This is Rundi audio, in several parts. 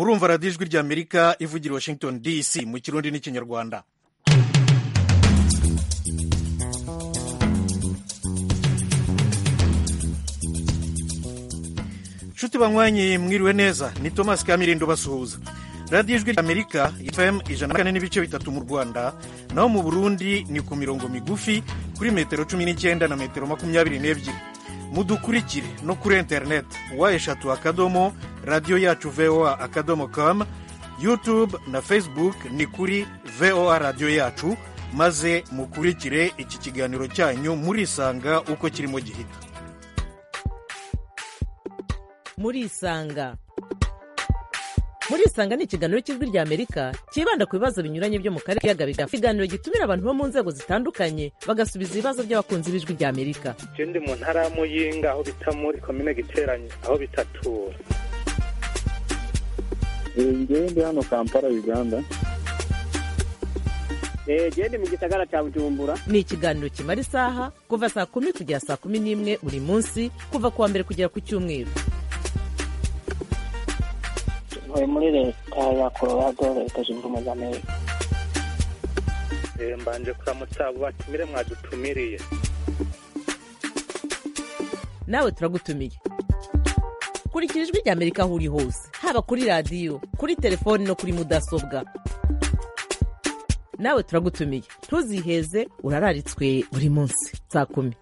murumva radiyo ijwi ry'amerika ivugira washington dc mu kirundi n'ikinyarwanda nshuti banywanyi mwiriwe neza ni thomas kamirindo basuhuza radiyo ijwi ry'amerika fm ijana na kane n'ibice bitatu mu rwanda naho mu burundi ni ku mirongo migufi kuri metero cumi n'icyenda na metero makumyabiri n'ebyiri mudukurikire no kuri interineti wa eshatu akadomo radiyo yacu voa akadomo com youtube na facebook ni kuri voa radiyo yacu maze mukurikire iki kiganiro cyanyu murisanga uko kirimo gihita murisanga murisanga ni ikiganiro cy'ijwi rya amerika cyibanda ku bibazo binyuranye byo mu karere k'ibiyaga bigari ikiganiro gitumira abantu bo mu nzego zitandukanye bagasubiza ibibazo by'abakunzi b'ijwi rya amerika je ndi mu ntara ya muyinga aho bita muri komine giteranye aho bitatura ngewe ndi hano kampala uganda gende mu gisagara cya bujumbura ni ikiganiro kimara isaha kuva saa kumi kugera saa kumi n'imwe buri munsi kuva ku wa mbere kugera ku cyumweru ntuye muri leta ya colorado leta zunze ubumwe za amerika Eh, mbanje kuramutsa abo batumire mwadutumiriye nawe turagutumiye kurikira ijwi rya amerika aho uri hose haba kuri radiyo kuri telefoni no kuri mudasobwa nawe turagutumiye ntuziheze urararitswe buri munsi saa kumi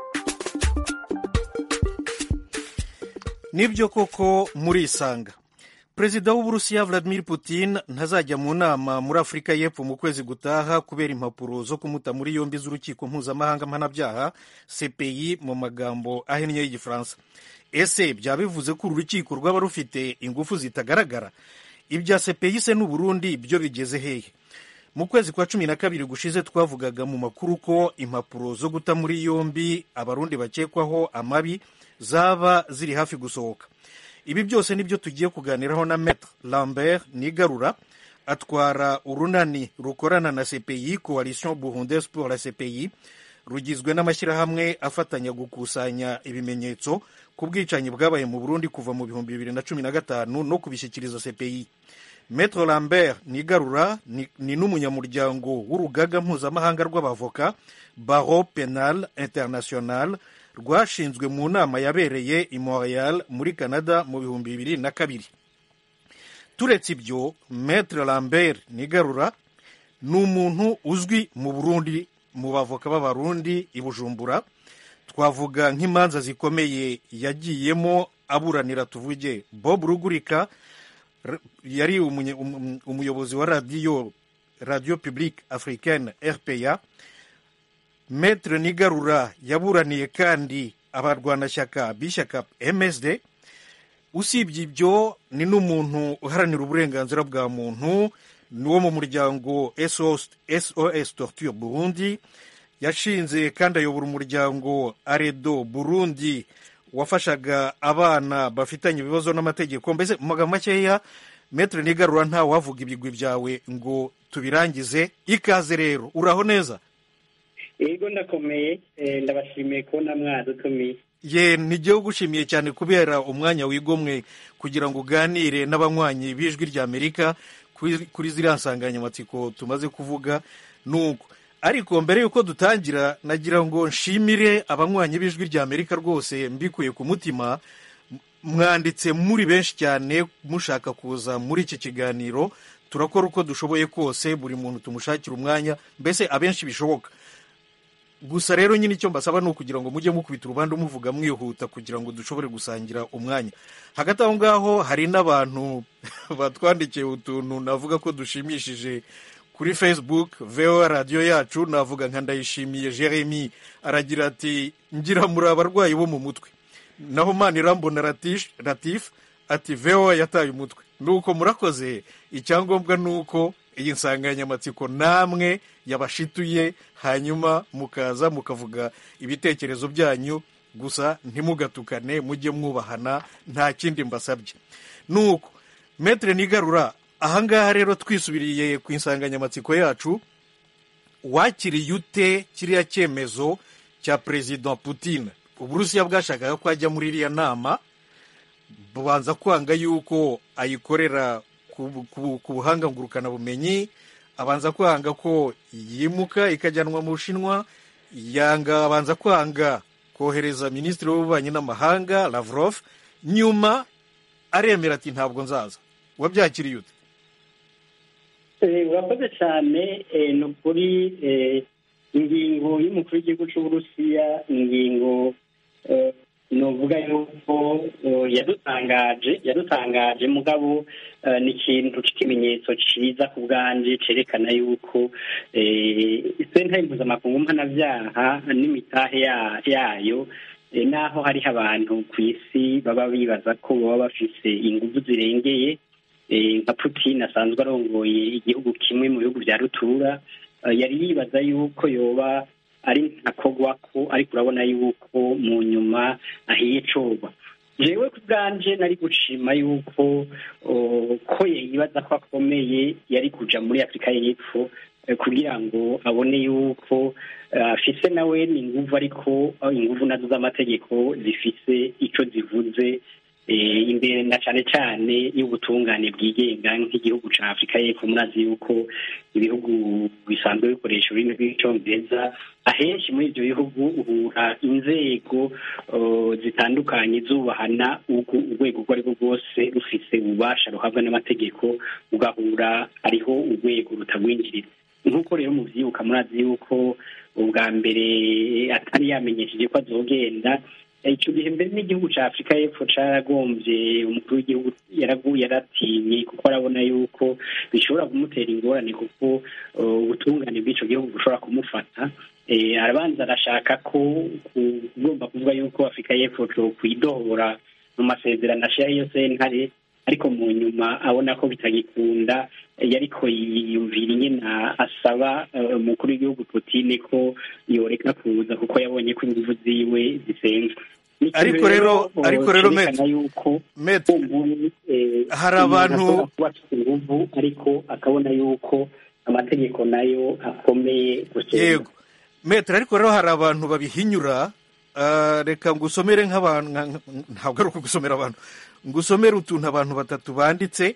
nibyo koko murisanga perezida w'uburusiya vladimir putin ntazajya mu nama muri afurika y'epfo mu kwezi gutaha kubera impapuro zo kumuta muri yombi z'urukiko mpuzamahanga mpanabyaha cpi mu magambo ahinnye y'igifaransa ese byaba bivuze ko uru rukiko rwaba rufite ingufu zitagaragara ibya cpi se n'uburundi byo bigeze hehe mu kwezi kwa cumi na kabiri gushize twavugaga mu makuru ko impapuro zo guta muri yombi abarundi bakekwaho amabi zaba ziri hafi gusohoka ibi byose nibyo tugiye kuganiraho na metre lambert nigarura atwara urunani rukorana na cpi coalition burundaise pour la cpi rugizwe n'amashyirahamwe afatanya gukusanya ibimenyetso ku bwicanyi bwabaye mu burundi kuva mu bihumbi bibiri na cumi na gatanu no kubishyikiriza cpi metre lambert nigarura ni, ni n'umunyamuryango w'urugaga mpuzamahanga rw'abavoka baro penal international rwashinzwe mu nama yabereye i montreal muri canada mu bihumbi bibiri na kabiri turetse ibyo metre lambert nigarura ni umuntu uzwi mu burundi mu bavoka b'abarundi i bujumbura twavuga nk'imanza zikomeye yagiyemo aburanira tuvuge bob rugurika r- yari umunye- um- umuyobozi wa radiyo radiyo publique africaine rpa metre nigarura yaburaniye kandi abarwanashyaka b'ishyaka msd usibye ibyo ni n'umuntu uharanira uburenganzira bwa muntu ni wo mu muryango sos, SOS torture burundi yashinze kandi ayobora umuryango aredo burundi wafashaga abana bafitanye ibibazo n'amategeko mbese mu magambo makeya metre nigarura nta wavuga ibigwi byawe ngo tubirangize ikaze rero uraho neza yego ndakomeye eh, ndabashimiye kubona mwadutumiye ye nijyewe ugushimiye cyane kubera umwanya wigomwe kugira ngo uganire n'abanywanyi b'ijwi rya amerika kuri kuri ziriya nsanganyamatsiko tumaze kuvuga nuko ariko mbere y'uko dutangira nagira ngo nshimire abanywanyi b'ijwi rya amerika rwose mbikuye ku mutima M- mwanditse muri benshi cyane mushaka kuza muri iki kiganiro turakora uko dushoboye kose buri muntu tumushakira umwanya mbese abenshi bishoboka gusa rero nyine icyo mbasaba ni ukugira ngo mujye mukubita urubanza muvuga mwihuta kugira ngo dushobore gusangira umwanya hagati aho ngaho hari n'abantu batwandikiye utuntu navuga ko dushimishije kuri facebook voa radiyo yacu navuga nka ndayishimiye jeremy aragira ati ngira muri abarwayi bo mu mutwe naho manirambona Ratish- latif ati voa yataye umutwe nuko murakoze icyangombwa ni uko iyi nsanganyamatsiko namwe yabashituye hanyuma mukaza mukavuga ibitekerezo byanyu gusa ntimugatukane mujye mwubahana nta kindi mbasabye nuko metre nigarura ahangaha rero twisubiriye ku insanganyamatsiko yacu wakiriye ute kiriya cyemezo cya perezida putin uburusiya bwashakaga ko ajya muri iriya nama bubanza kwanga yuko ayikorera ku, ku, ku buhanga ngurukanabumenyi abanza kwanga ko yimuka ikajyanwa mu bushinwa yanga abanza kwanga kohereza minisitiri w'ububanyi n'amahanga lavrov nyuma aremera ati ntabwo nzaza wabyakiriye ute Eh, urakoze cyane eh, ni ukuri eh, ingingo y'umukuru w'igihugu cy'uburusiya ingingo eh, novuga yuko eh, yadutangaje yadutangaje mugabo eh, ni ikintu cy'ikimenyetso cyiza ku bwanje cerekana yuko eh, sentare mpuzamakungu mpanabyaha n'imitahe ya- yayo eh, naho hariho abantu ku isi baba bibaza ko baba bafise ingufu zirengeye eh, nka putin asanzwe arongoye igihugu kimwe mu bihugu bya rutura eh, yari yibaza yuko yoba ari ntakogwako ariko urabona yuko mu nyuma ahiye coba jewe ku bwanje nari gushima yuko oh, ko yibaza ko akomeye yari kuja muri afurika y'epfo eh, kugira ngo abone yuko eh, afise nawe ni inguvu ariko eh, inguvu nazo z'amategeko zifise ico zivuze eh, imbere na cane cane y'ubutungane bwigenga nk'igihugu ca afurika y'epfo murazi yuko ibihugu bisanzwe bikoresha ururimi rw'icongereza ahenshi muri ivyo bihugu uhura inzego uh, zitandukanye zubahana ugu- urwego urwo ari rwo rwose rufise ububasha ruhabwa n'amategeko ugahura hariho urwego rutagwinjirira nk'uko rero muvyibuka murazi yuko ubwa mbere atari yamenyesheje ko azogenda icyo gihe mbere n'igihugu cya afurika y'epfo cyaragombye umukuru w'igihugu yaraguye yaratinye kuko arabona yuko bishobora kumutera ingorane kuko uh, ubutungane bw'icyo gihugu bushobora kumufata Eh, arabanza arashaka ko ku- ugomba kuvuga yuko afurika y'epfo kwidohora mu masezerano ashira iyo sentare ariko mu nyuma abona ko bitagikunda eh, yariko yiyumvira ingene asaba eh, umukuru w'igihugu Putin ko yoreka kuza kuko yabonye ko inguvu ziwe zisenzwe Nico Ariko rero- eh, ariko rero, cerekana Maître, yuko Maître, umuntu, eh, hari umuntu abantu- ashobora kuba afite inguvu ariko akabona yuko amategeko nayo akomeye gusumba yego metero ariko rero hari abantu babihinyura ah, reka ngusomere nk'abantu nka- nka- ntabwo ari ukugusomera abantu ngusomere utuntu abantu batatu banditse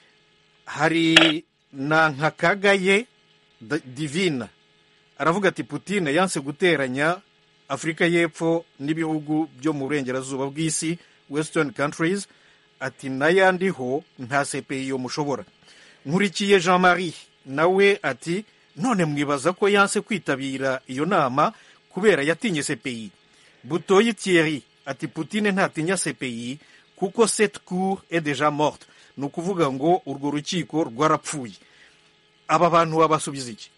hari na nkakagaye D- divina aravuga ati putine yanse guteranya afurika y'epfo n'ibihugu byo mu burengerazuba bw'isi western countries ati n'ayandiho nta cpi yo mushobora nkurikiye jean marie nawe ati none mwibaza ko yanse kwitabira iyo nama kubera yatinye cpi butoyi thierry ati putine ntatinya cpi kuko cette cour est déjà morte ni ukuvuga ngo urwo rukiko rwarapfuye aba bantu babasubiza iki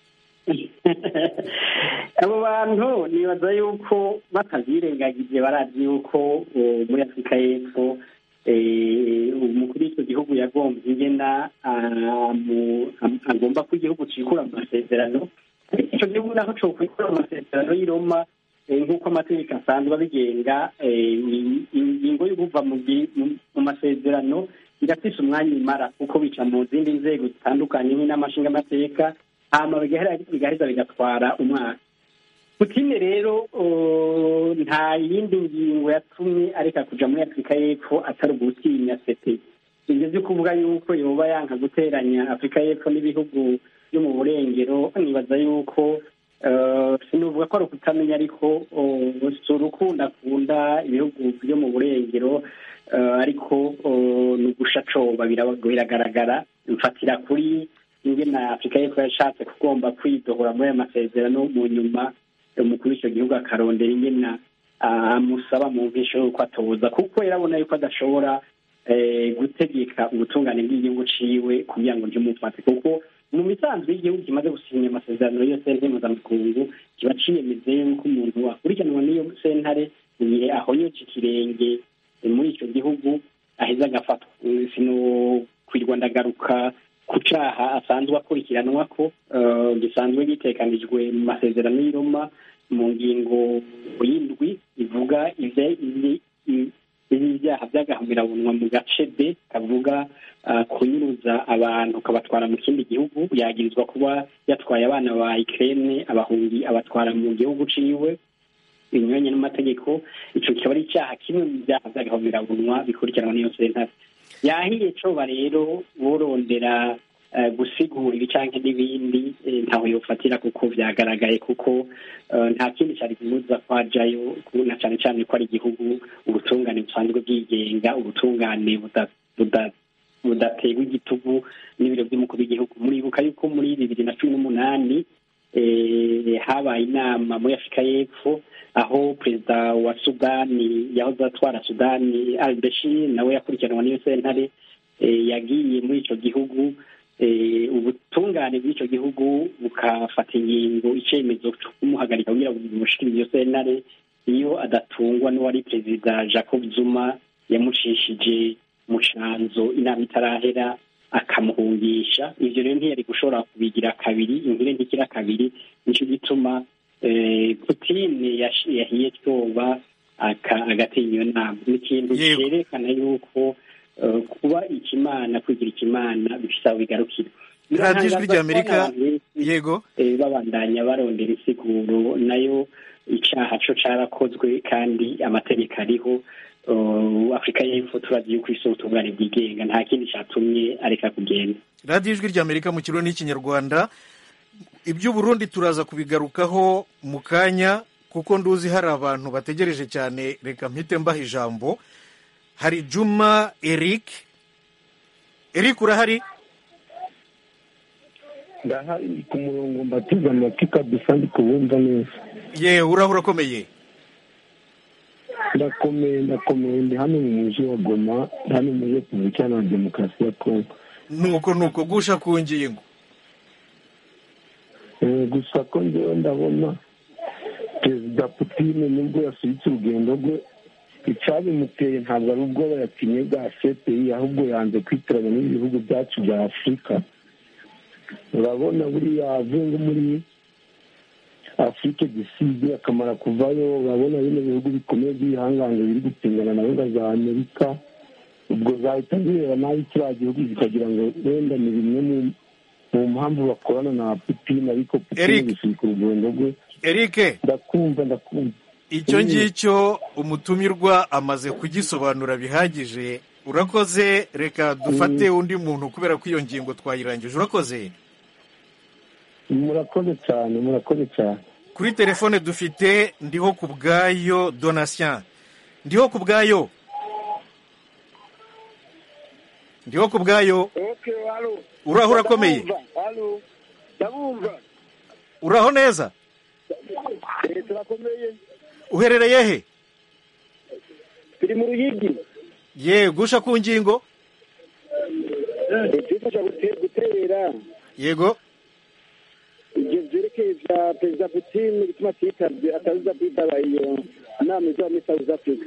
abo bantu nibaza yuko batabyirengagije barazi yuko uh, muri afurika y'epfo eh, umukuru w'icyo gihugu yagombye ingena ah, mu- am- agomba ko igihugu cikura mu masezerano ariko icyo gihugu naho cokwikura mu masezerano y'i Roma eh, nk'uko amategeko asanzwe abigenga eh, i- ingingo yo kuva mu gi- mu- mu masezerano irafise umwanya imara kuko bica mu zindi nzego zitandukanye n'amashingamateka hama bigahera- bigaheza bigatwara umwaka Putine rero uh, nta yindi ngingo yatumye areka kuja muri afurika y'epfo atari ugutinya sepe ivyo vyo kuvuga yuko yoba yanka guteranya afurika y'epfo n'ibihugu byo mu burengero nibaza yuko uh, sinuvuga ko ari ukutamenya ariko uh, si urukundo akunda ibihugu byo mu burengero uh, ariko uh, ni ugusha coba biraba- biragaragara mfatira kuri ingene afurika y'epfo yashatse kugomba kwidohora muri ayo masezerano mu nyuma umukuru w'icyo gihugu akarondera ingena amusaba mu mvisho y'uko atoza kuko yarabona yuko adashobora eh, gutegeka ubutungane bw'igihugu ciwe kugira ngo ntimufate kuko mu misanzwe y'igihugu kimaze gusinya amasezerano y'iyo sentare mpuzamakungu kiba ciyemeze yuko umuntu akurikiranwa n'iyo sentare mu gihe ahonyoje ikirenge eh, muri icyo gihugu aheza agafatwa Eh, sinokwirwa ndagaruka ku caha asanzwe akurikiranwa ko eh, gisanzwe gitekanijwe mu masezerano y'i Roma mu ngingo y'indwi ivuga ivye ibi- i- ibi byaha by'agahomerabunwa mu gace b kavuga ah, kunyuruza abantu ukabatwara mu kindi gihugu yagirizwa kuba yatwaye abana ba Ukraine abahungi abatwara mu gihugu ciwe binyuranye n'amategeko ico kikaba ari icyaha kimwe mu byaha by'agahomerabunwa bikurikiranwa n'iyo sentare yahiye coba rero borondera eh, gusigura ibi canke n'ibindi eh, ntaho yofatira kuko vyagaragaye kuko eh, nta kindi cari kimuza kwajayo ku- na cane cane ko ari igihugu ubutungane busanzwe bwigenga ubutungane buda- buda- budaterwa igitugu n'ibiro by'umukuru w'igihugu muribuka yuko muri bibiri na cumi n'umunani eh, habaye inama muri afurika y'epfo aho perezida wa sudani yahoze atwara sudani al bashir nawe yakurikiranwa n'iyo sentare eh, yagiye muri ico gihugu eh, ubutungane bw'ico gihugu bukafata ingingo icemezo co kumuhagarika kugira ngo bimushikirize iyo sentare iyo adatungwa n'uwari perezida jacob zuma yamucishije mu canzo inama itarahera akamuhungisha ivyo rero ntiyari gushobora kubigira kabiri inkire ntikira kabiri nico gituma eh, Putin yash- yahiye twoba aka- agatenya iyo nama ni ikintu Yego. cerekana yuko eh, kuba ikimana kwigira ikimana bifise aho bigarukira radiyo ijwi Biratangaza ry'amerika kubona abantu benshi, yego eh, babandanya barondera insiguro nayo icaha co carakozwe kandi amategeko ariho Uh, afurika y'epfo turazi yuko isi ubutungane bwigenga nta kindi catumye areka kugenda radiyo ijwi ry'amerika mu kirundi n'ikinyarwanda iby'uburundi turaza kubigarukaho mu kanya kuko nduzi hari abantu bategereje cyane reka mpite mbaha ijambo hari juma eric eric urahari ndahari ku murongo mbateze amatwi kabisa ndi kubumva neza ye urahura urakomeye ndakomeye ndakomeye ndi hano mu mujyi wa goma hano muri repubulika iharanira demokarasi ya kongo nuko nuko gusha ku ngingo Eh, gusa ko njyewe ndabona perezida putine nubwo yasubitse urugendo rwe icyabimuteye ntabwo ari ubwoba yatinye bwa cpi ahubwo yanze kwitiranya n'ibihugu byacu bya afurika urabona buriya avuye nko muri afurike giside akamara kuvayo urabona bino bihugu bikomeye by'ibihangange biri gutingana na gahunda za amerika ubwo zahita zireba nabi kiriya gihugu zikagira ngo wenda ni bimwe mu mu mpamvu bakorana na Putin ariko Putin Eric. gusubika urugendo rwe eric ndakumva ndakumva icyo Mm. ngicyo umutumirwa amaze kugisobanura bihagije urakoze reka dufate undi muntu kubera ko iyo ngingo twayirangije urakoze murakoze cyane murakoze cyane kuri telefone dufite ndiho ku bwayo donatien ndiho ku bwayo ndiho ku bwayo Okay, halo. uraho urakomeye Ndabumva, halo. Ndabumva. uraho neza Eh, turakomeye. uherereye he Turi mu Ruyigi. ye gusha ku ngingo Eh, twifasha gute- gutera yego ibyo byerekeye bya perezida Putin bituma atitabye ataza kwitaba iyo nama izaba muri South Africa.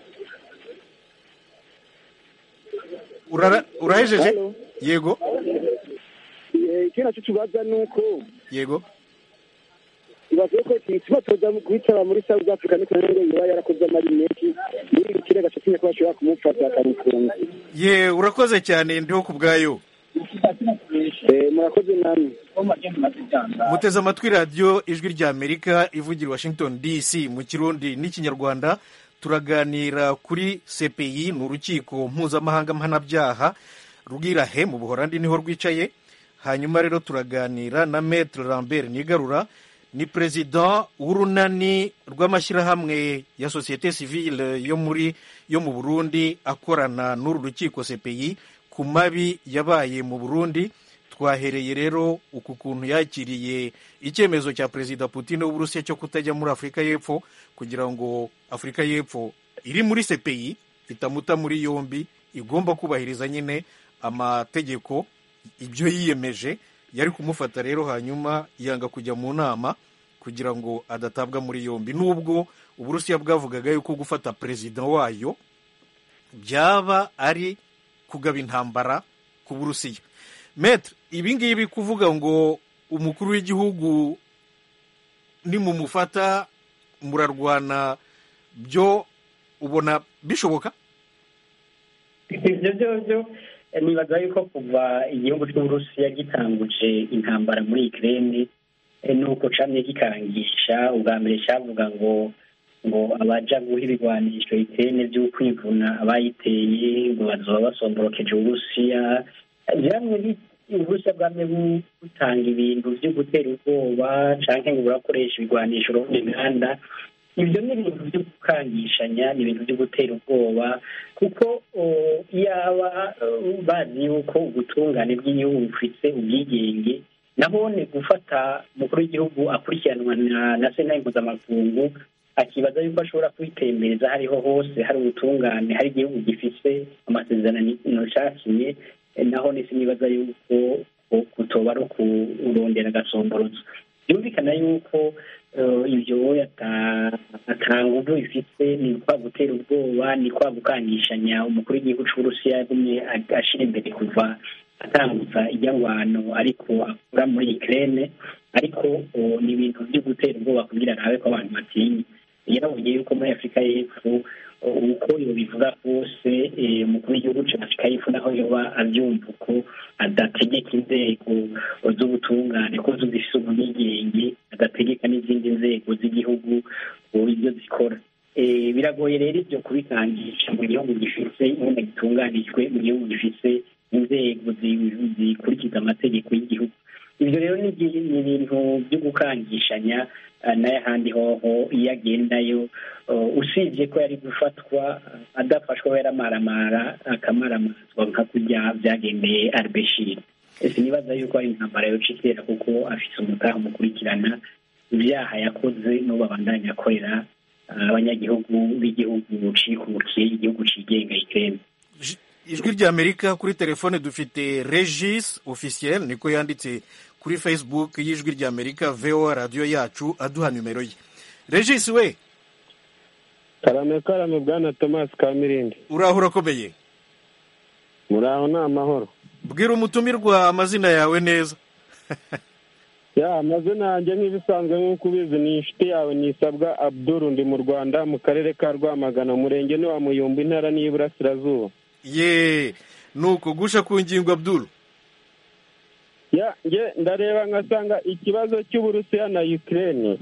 Urara- urahejeje Halo. yego Eh, ikindi naco tubaza ni uko yego ibaze ko igituma toza kwitaba muri South Africa niko rero yoba yarakoze amari menshi muri iki kirega cyatumye ko bashobora kumufata akamufunga ye urakoze cyane ndiho ku bwayo Eh, murakoze namwe muteze amatwi radiyo ijwi ry'amerika ivugira i washington dc mu kirundi n'ikinyarwanda turaganira kuri cpi ni urukiko mpuzamahanga mpanabyaha rw'irahe mu buhorandi niho rwicaye hanyuma rero turaganira na metre lambert nigarura ni perezida w'urunani rw'amashyirahamwe ya sosiyete sivile yo muri yo mu burundi akorana n'uru rukiko cpi ku mabi yabaye mu burundi twahereye rero uku kuntu yakiriye icyemezo cya perezida putin w'uburusiya cyo kutajya muri afurika y'epfo kugira ngo afurika y'epfo iri muri cpi itamuta muri yombi igomba kubahiriza nyine amategeko ibyo yiyemeje yari kumufata rero hanyuma yanga kujya mu nama kugira ngo adatabwa muri yombi nubwo uburusiya bwavugaga yuko gufata perezida wayo byaba ari kugaba intambara ku burusiya metre ibi ngibi kuvuga ngo umukuru w'igihugu nimumufata murarwana byo ubona bishoboka ibyo byo byo eh, nibaza yuko kuva igihugu cy'uburusiya gitanguje intambara muri ikirere nuko camye gikarangisha ubwa mbere cyavuga ngo ngo abaja guha ibigwanisho itene vy'ukwivuna abayiteye ngo bazoba basomborokeje uburusiya vyamwe uburusiya bwamye butanga ibintu vyo gutera ubwoba canke ngo burakoresha ibigwanisho urundi mihanda ibyo ni ibintu byo gukangishanya ni ibintu byo gutera ubwoba kuko yaba bazi yuko ubutungane bw'igihugu bufite ubwigenge nabone gufata umukuru w'igihugu akurikiranwa na sena mpuzamakungu akibaza yuko ashobora kwitembereza hariho hose hari ubutungane hari igihugu gifite amasezerano cakinye naho nisi nibaza yuko kutoba ari ukurondera agasomborozo byumvikana yuko ibyo nguvu bifite ni kwa gutera ubwoba ni kwa gukangishanya umukuru w'igihugu cy'uburusiya yagumye ashyira imbere kuva atambutsa ijyangwano ariko akura muri ikirere ariko ni ibintu byo gutera ubwoba kugira arabe ko abantu batinya yarabonye yuko muri afurika y'epfo uko bivuga kose umukuru w'igihugu cya afurika y'epfo naho yoba abyumva uko adategeka inzego z'ubutungane ko zifite ubwigenge adategeka n'izindi nzego z'igihugu ibyo zikora biragoye rero ibyo kubikangisha mu gihugu gifite nyine gitunganijwe mu gihugu gifite inzego zikurikiza amategeko y'igihugu ibyo rero ni ibintu byo gukangishanya n'ahandi hoho iyo agendayo usibye ko yari gufatwa adafashwa yaramaramara akamaramazwa nka kurya byagendeye arbeshiri ese nibaza yuko ari intambara yoca itera kuko afite umutaha umukurikirana ibyaha yakoze n'ubu abandanya akorera abanyagihugu b'igihugu cikukiye igihugu cigenga ikirere ijwi ry'amerika kuri telefone dufite regis officiel niko yanditse kuri facebook y'ijwi ry'amerika voa radiyo yacu aduha nimero ye regis we karame karame bwana thomas kamirindi uraho urakomeye muraho ni amahoro bwira umutumirwa amazina yawe neza ya amazina yanjye nk'ibisanzwe nk'uko ubizi ni inshuti yawe nisabwa abduru ndi mu rwanda mu karere ka rwamagana umurenge ni wa muyumbu intara n'iburasirazuba ye nuko gusha ku ngingo abduru ya nge ndareba nkasanga ikibazo cy'uburusiya na ukraine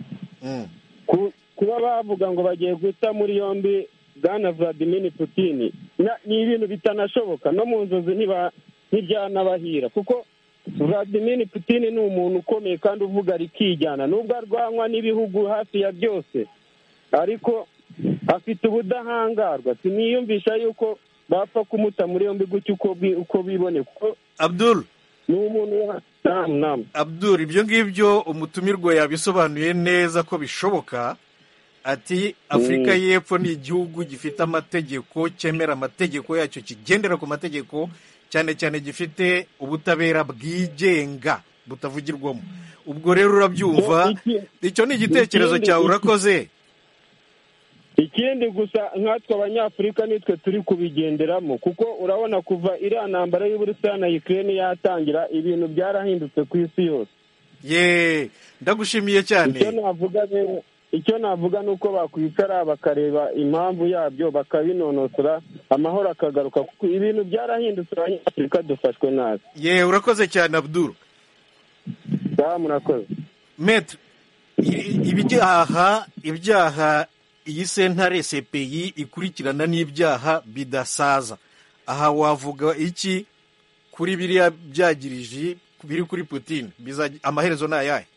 kuba bavuga ngo bagiye guta muri yombi bwana vladimir putin ni ibintu bitanashoboka no mu nzozi ntibyanabahira kuko vladimir putin ni umuntu ukomeye kandi uvuga rikijyana nubwo arwanywa n'ibihugu hafi ya byose ariko afite ubudahangarwa siniyumvisha yuko bapfa kumuta muri yombi gutya uko bibone kuko abdul ni umuntu abdul ibyo ngibyo umutumirwa yabisobanuye neza ko bishoboka ati afurika y'epfo ni igihugu gifite amategeko cyemera amategeko yacyo kigendera ku mategeko cyane cyane gifite ubutabera bwigenga butavugirwamo ubwo rero urabyumva icyo ni igitekerezo cyawe urakoze ikindi gusa nkatwe abanyafurika nitwe turi kubigenderamo kuko urabona kuva iriya ntambara y'uburusiya na ukraine yatangira ibintu byarahindutse ku isi yose ye ndagushimiye cyane icyo navuga rero icyo navuga ni uko bakwicara bakareba impamvu yabyo bakabinonosora amahoro akagaruka kuko ibintu byarahindutse abanyafurika dufashwe nabi ye urakoze cyane abduru ngaha murakoze metre ibyaha ibyaha iyi sentare cpi ikurikirana n'ibyaha bidasaza aha wavuga iki kuri biriya byagirije biri kuri putin amaherezo ni ayahe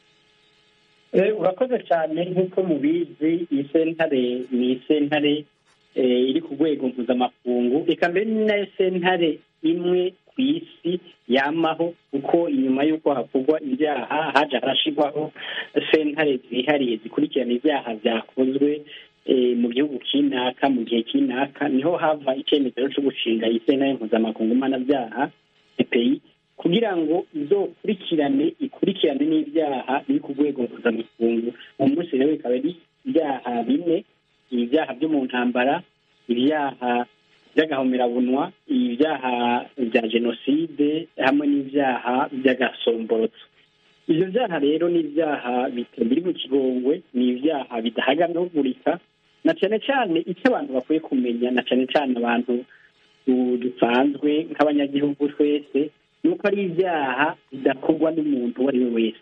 urakoze cyane nk'uko mubizi iyi sentare ni sentare iri ku rwego mpuzamakungu reka mbere ni nayo sentare imwe ku isi yamaho kuko inyuma y'uko hakorwa ibyaha haje harashyirwaho sentare zihariye zikurikirana ibyaha byakozwe mu gihugu kinaka mu gihe kinaka niho hava icyemezo cyo gushinga iyi sentare mpuzamakungu mpanabyaha epeyi kugira ngo izokurikirane ikurikirane n'ibyaha biri ku rwego mpuzamakungu uwo munsi rero bikaba ari ibyaha bine ibyaha byo mu ntambara ibyaha by'agahomerabunwa ibyaha bya jenoside hamwe n'ibyaha by'agasomborotso ibyo byaha rero ni ibyaha biri mu kigongwe ni ibyaha bidahagamagurika na cyane cyane icyo abantu bakwiye kumenya na cyane cyane abantu dusanzwe nk'abanyagihugu twese ni uko ari ibyaha bidakorwa n'umuntu uwo ari we wese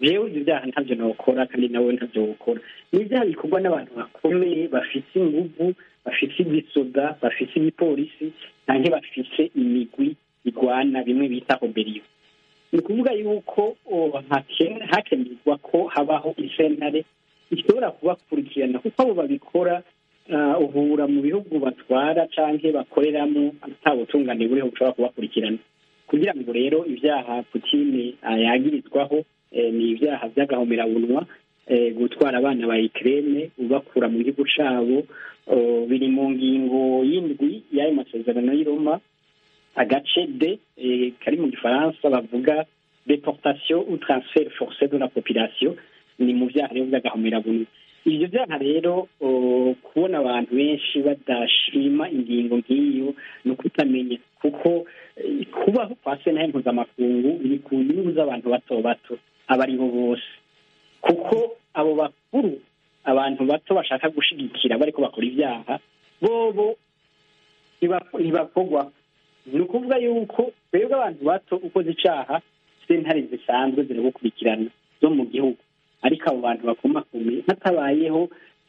jewe ibyo byaha ntabyo nokora kandi nawe ntabyo wokora ni ibyaha bikorwa n'abantu bakomeye bafite inguvu bafite ibisoda bafite ibipolisi cyangwa bafite imigwi igwana bimwe bita oberiyo ni ukuvuga yuko hakenerwa ko habaho isentare ishobora kubakurikirana kuko abo babikora uhura mu bihugu batwara cyangwa bakoreramo atabutungane buriho bushobora kubakurikirana kugira ngo rero ibyaha putine yagirizwaho ni ibyaha by'agahomerabunwa gutwara abana ba ikirere ubakura mu gihugu cyabo biri mu ngingo y'indwi y'ayo masezerano y'i Roma agace de kari mu gifaransa bavuga deportation ou transfert forcé de la population ni mu byaha rero by'agahomerabunwa ibyo byaha rero kubona abantu benshi badashima ingingo nk'iyo ni ukutamenya kuko kubaho kwa sena mpuzamakungu biri ku nyungu z'abantu bato bato aba ari bo bose kuko abo bakuru abantu bato bashaka gushigikira bariko bakora ibyaha bobo ntibakogwa ni ukuvuga yuko twebwe abantu bato ukoze icaha sentare zisanzwe ziragukurikirana zo mu gihugu ariko abo bantu bakomakomeye hatabayeho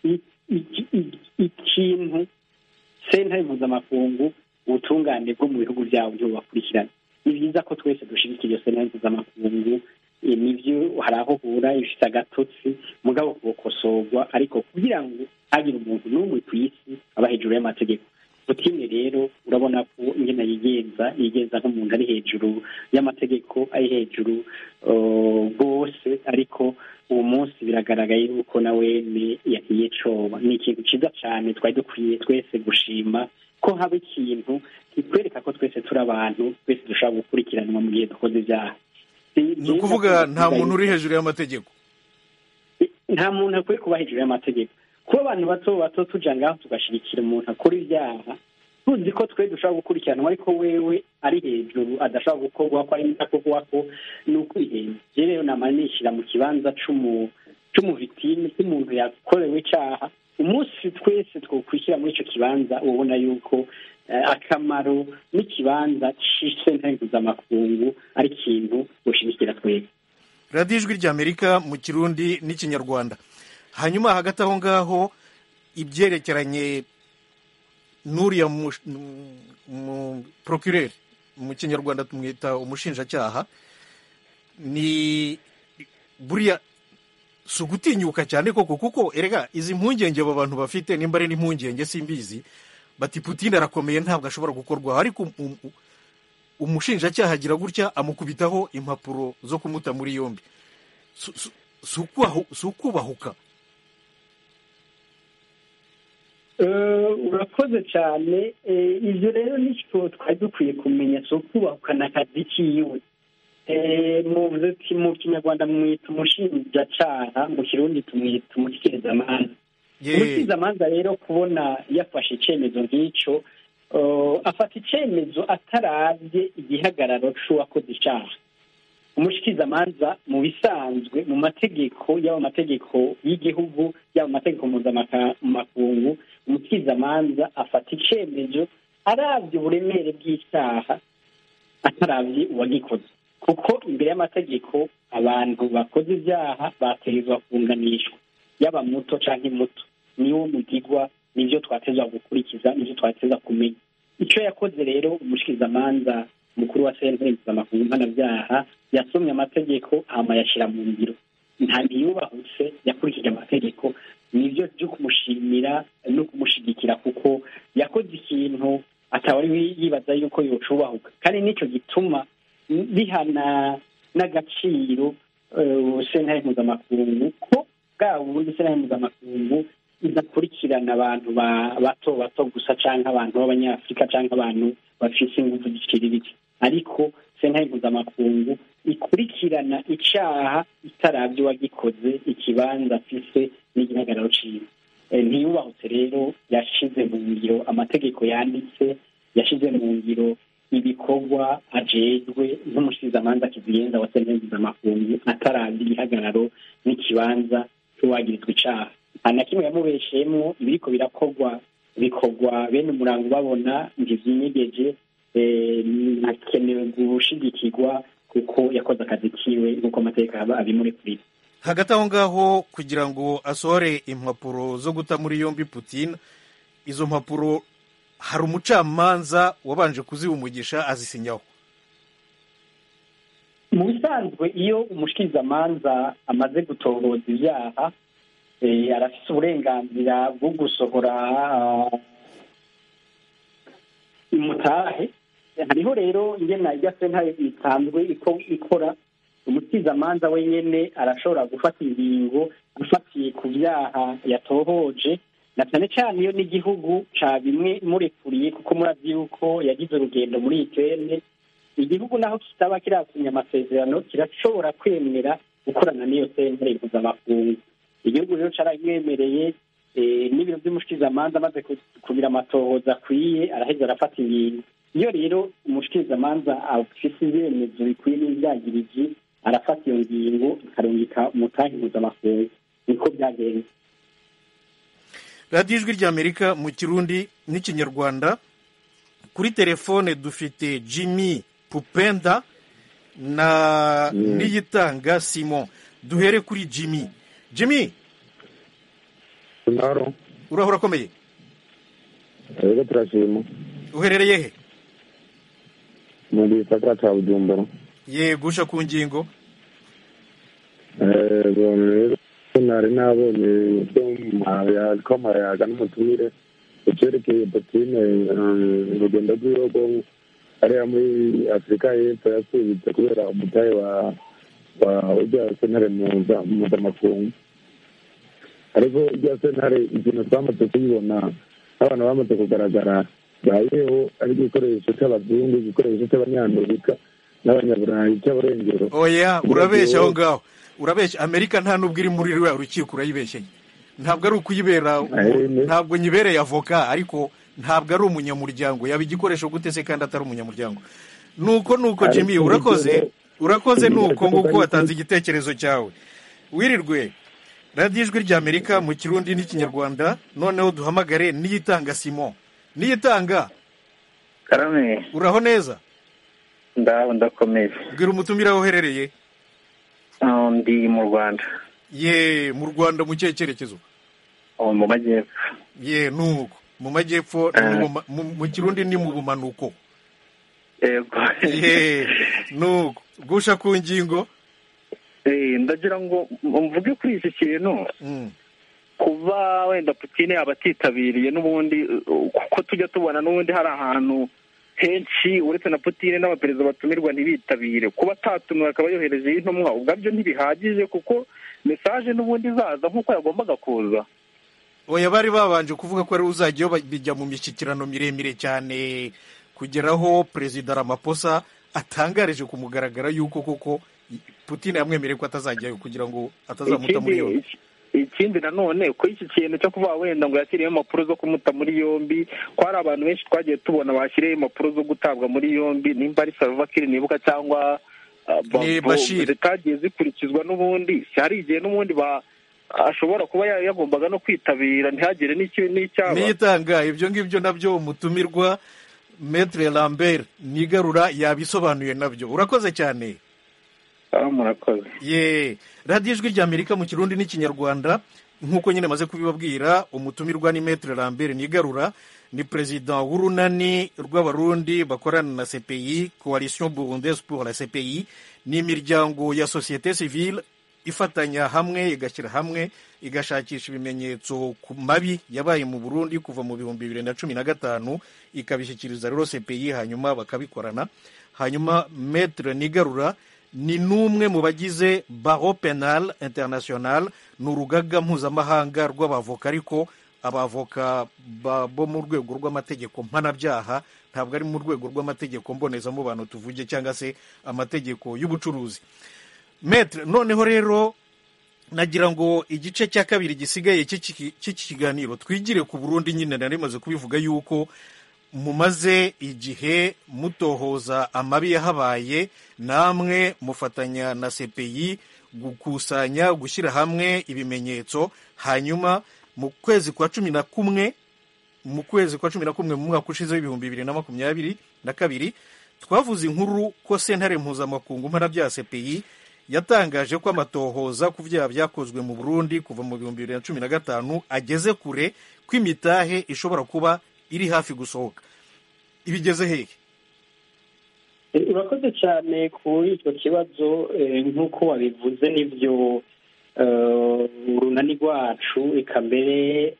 ikintu sentare mpuzamakungu ubutungane bwo mu bihugu byabo byo bakurikirana ni byiza ko twese dushyigikira iyo sentare mpuzamakungu nibyo hari aho uhura ifite agatotsi mugabo kukosorwa ariko kugira ngo hagire umuntu n'umwe ku isi aba hejuru y'amategeko putine rero urabona ko ingena yigenza yigenza nk'umuntu ari hejuru y'amategeko ari hejuru rwose ariko uwo munsi biragaragaye yuko nawe yahiye coba ni ikintu cyiza cyane twari dukwiye twese gushima ko haba ikintu kitwereka ko twese turi abantu twese dushobora gukurikiranwa mu gihe dukoze ibyaha ni ukuvuga nta muntu uri hejuru y'amategeko nta muntu akwiye kuba hejuru y'amategeko kuba abantu bato bato tuja ngaho tugashyigikira umuntu akora ibyaha tuzi ko twe dushobora gukurikiranwa ariko wewe ari hejuru adashobora gukorwa ko ari ndakorwa ko ni ukwihenza je rero nama nishyira mu kibanza c'umuvitime cy'umuntu yakorewe icaha umunsi twese twokwishyira muri ico kibanza ubona yuko akamaro n'ikibanza c'isentare mpuzamakungu ari ikintu gushigikira twebwe radiyo ijwi ry'amerika mu kirundi n'ikinyarwanda hanyuma hagati aho ngaho ibyerekeranye n'uriya mu procureur mu kinyarwanda tumwita umushinjacyaha ni buriya si ugutinyuka cyane koko kuko erega izi mpungenge abo bantu bafite nimba ari n'impungenge simbizi bati putine arakomeye ntabwo ashobora gukorwaho ariko umushinjacyaha agira gutya amukubitaho impapuro zo kumuta muri yombi si ukubahuka urakoze cyane ibyo rero nicyo twari dukwiye kumenya si ukubahukana akazi kiwe mu kinyarwanda mwita umushinjacyaha mu kirundi tumwita umushyikirizamanza umushyikirizamanza rero kubona yafashe icyemezo nk'icyo afata icyemezo atarabye igihagararo cy'uwakoze icyaha umushyikirizamanza mu bisanzwe mu mategeko yaba amategeko y'igihugu yaba amategeko mpuzamakungu umushyikirizamanza afata icyemezo arabye uburemere bw'icyaha atarabye uwagikoze kuko imbere y'amategeko abantu bakoze ibyaha bategerezwa kunganishwa yaba muto cyangwa muto niwo mugigwa nibyo twatezwa gukurikiza nibyo twateza kumenya icyo yakoze rero umushyikirizamanza mukuru wa sentare mpuzamakungu mpanabyaha yasomye amategeko hama yashyira mu ngiro nta ntiyubahutse yakurikije amategeko nibyo byo kumushimira no kumushyigikira kuko yakoze ikintu ataba ari yibaza yuko yocubahuka kandi nicyo gituma bihana n'agaciro sentare mpuzamakungu ko bwa bundi sentare mpuzamakungu idakurikirana abantu bato bato gusa cyangwa abantu b'abanyafurika cyangwa abantu bafite ingufu ziciriritse ariko sentare mpuzamakungu ikurikirana icyaha itarabye uwagikoze ikibanza afise n'igihagararo ciwe ntiyubahutse rero yashize mu ngiro amategeko yanditse yashize mu ngiro ibikorwa ajejwe nk'umushikizamanza kizigenza wa sentare mpuzamakungu atarabye igihagararo n'ikibanza cy'uwagirizwa icaha nta na kimwe yamubesheyemo ibiriko birakorwa bikorwa bene umurango babona ntivyinyegeje hakenewe gushigikirwa kuko yakoze akazi kiwe nk'uko amategeko aba abimurekurira hagati aho ngaho kugira ngo asohore impapuro zo guta muri yombi putin izo mpapuro hari umucamanza wabanje kuziha umugisha azisinyaho mu bisanzwe iyo umushikirizamanza amaze gutohoza ibyaha eh, arafise uburenganzira bwo gusohora ah, imutahe hariho rero ingena irya sentare isanzwe iko- ikora umusizamanza wenyene arashobora gufata ingingo afatiye ku byaha yatohoje na cyane cyane iyo n'igihugu ca bimwe murekuriye kuko murazi yuko yagize urugendo muri ikene igihugu naho kitaba kirasinya amasezerano kirashobora kwemera gukorana n'iyo sentare mpuzamakungu igihugu rero caramwemereye eh, n'ibiro vy'umushikizamanza amaze ku- kugira amatohoza akwiye araheza arafata ingingo iyo rero umushikirizamanza afise ibyemezo bikwiye n'ivyagiriji arafata iyo ngingo akarungika umutahe mpuzamakungu niko byagenze radiyo ijwi ry'amerika mu kirundi n'ikinyarwanda kuri telefone dufite jimmy pupenda na niyitanga simon duhere kuri jimmy jimmy naro urahura akomeye rero turashima uherereye he mu gisagara ca bujumbura ye gusha ku ngingo Eh, rero nari nabonye ko mayaga n'umutumire icyerekeye potine urugendo rw'ibihugu hariya muri afurika y'epfo yasubitse kubera umutahe wa wa ujya sentare muza- mpuzamakungu ariko ujya sentare ikintu twamaze kuyibona n'abantu bamaze kugaragara bayeho ari igikoresho cy'abazungu igikoresho cy'abanyamerika n'abanyaburayi cy'aburengero oya urabeshya aho ngaho urabeshya amerika nta n'ubwo iri muri ruriya rukiko urayibeshyeye ntabwo ari ukuyibera Eh, ne- ntabwo nyibereye avoka ariko ntabwo ari umunyamuryango yaba igikoresho gute se kandi atari umunyamuryango nuko nuko Ariko jimmy urakoze igitego- urakoze nuko igitego nguko ariko- watanze igitekerezo cyawe wirirwe radiyo ijwi ry'amerika mu kirundi n'ikinyarwanda noneho duhamagare niyitanga simon niyitanga karame uraho neza ndaho ndakomeye bwira umutumire aho uherereye Ah, ndi mu rwanda ye mu rwanda mu kihe cyerekezo ubu mu majyepfo ye nuko mu majyepfo ni mu buma- mu- mu kirundi ni mu bumanuko yego ye nuko gusha ku ngingo Eh, ndagira ngo mvuge kuri iki kintu Mm. kuba wenda putine yaba atitabiriye n'ubundi uh, kuko tujya tubona n'ubundi hari ahantu henshi uretse na putine n'abaperezida batumirwa ntibitabire kuba atatumiwe akaba yoherejeho intumwa ubwabyo ntibihagije kuko mesaje n'ubundi izaza nk'uko yagombaga kuza oya bari babanje kuvuga ko ari uzajyayo ba- bijya mu mishyikirano miremire cyane kugeraho perezida ramaposa atangarije ku mugaragaro yuko koko putine yamwemereye ko atazajyayo kugira ngo atazamuta muri yombi ikindi ikindi nanone ko iki kintu cyo kuvuga wenda ngo yashyiriyeho impapuro zo kumuta muri yombi ko hari abantu benshi twagiye tubona bashyiriyeho impapuro zo gutabwa muri yombi nimba ari salvakiri nibuka cyangwa ah, Ni Babo, Bashir. zitagiye zikurikizwa n'ubundi hari igihe n'ubundi ba ashobora kuba ya- yagombaga no kwitabira ntihagire n'iki- n'icyaba niyitanga ibyo ngibyo nabyo umutumirwa metre lambert nigarura yabisobanuye nabyo urakoze cyane Ah, murakoze ye radiyo ijwi ry'amerika mu kirundi n'ikinyarwanda nk'uko nyine maze kubibabwira umutumirwa ni metre lambert nigarura ni perezida w'urunani rw'abarundi bakorana na cpi coalition burundaise pour la cpi ni imiryango ya sosiyete civile ifatanya hamwe igashyira hamwe igashakisha ibimenyetso ku mabi yabaye mu burundi kuva mu bihumbi bibiri na cumi na gatanu ikabishyikiriza rero cpi hanyuma bakabikorana hanyuma metre nigarura ni n'umwe mu bagize baro penal international ni urugaga mpuzamahanga rw'abavoka ariko abavoka ba- bo mu rwego rw'amategeko mpanabyaha ntabwo ari mu rwego rw'amategeko mbonezamubano tuvuge cyangwa se amategeko y'ubucuruzi metre noneho rero nagira ngo igice cya kabiri gisigaye cy'iki cy'iki kiganiro twigire ku burundi nyine nari maze kubivuga yuko mumaze igihe mutohoza amabi yahabaye namwe mufatanya na cpi gukusanya gushyira hamwe ibimenyetso hanyuma mu kwezi kwa cumi na kumwe mu kwezi kwa cumi na kumwe mu mwaka ushize w'ibihumbi bibiri na makumyabiri na kabiri twavuze inkuru ko sentare mpuzamakungu mpanabyaha cpi yatangaje ko amatohoza ku byaha byakozwe mu burundi kuva mu bihumbi bibiri na cumi na gatanu ageze kure ko imitahe ishobora kuba iri hafi gusohoka ibigeze hehe urakoze cyane kuri icyo kibazo nk'uko wabivuze n'ibyo urunani rwacu reka mbere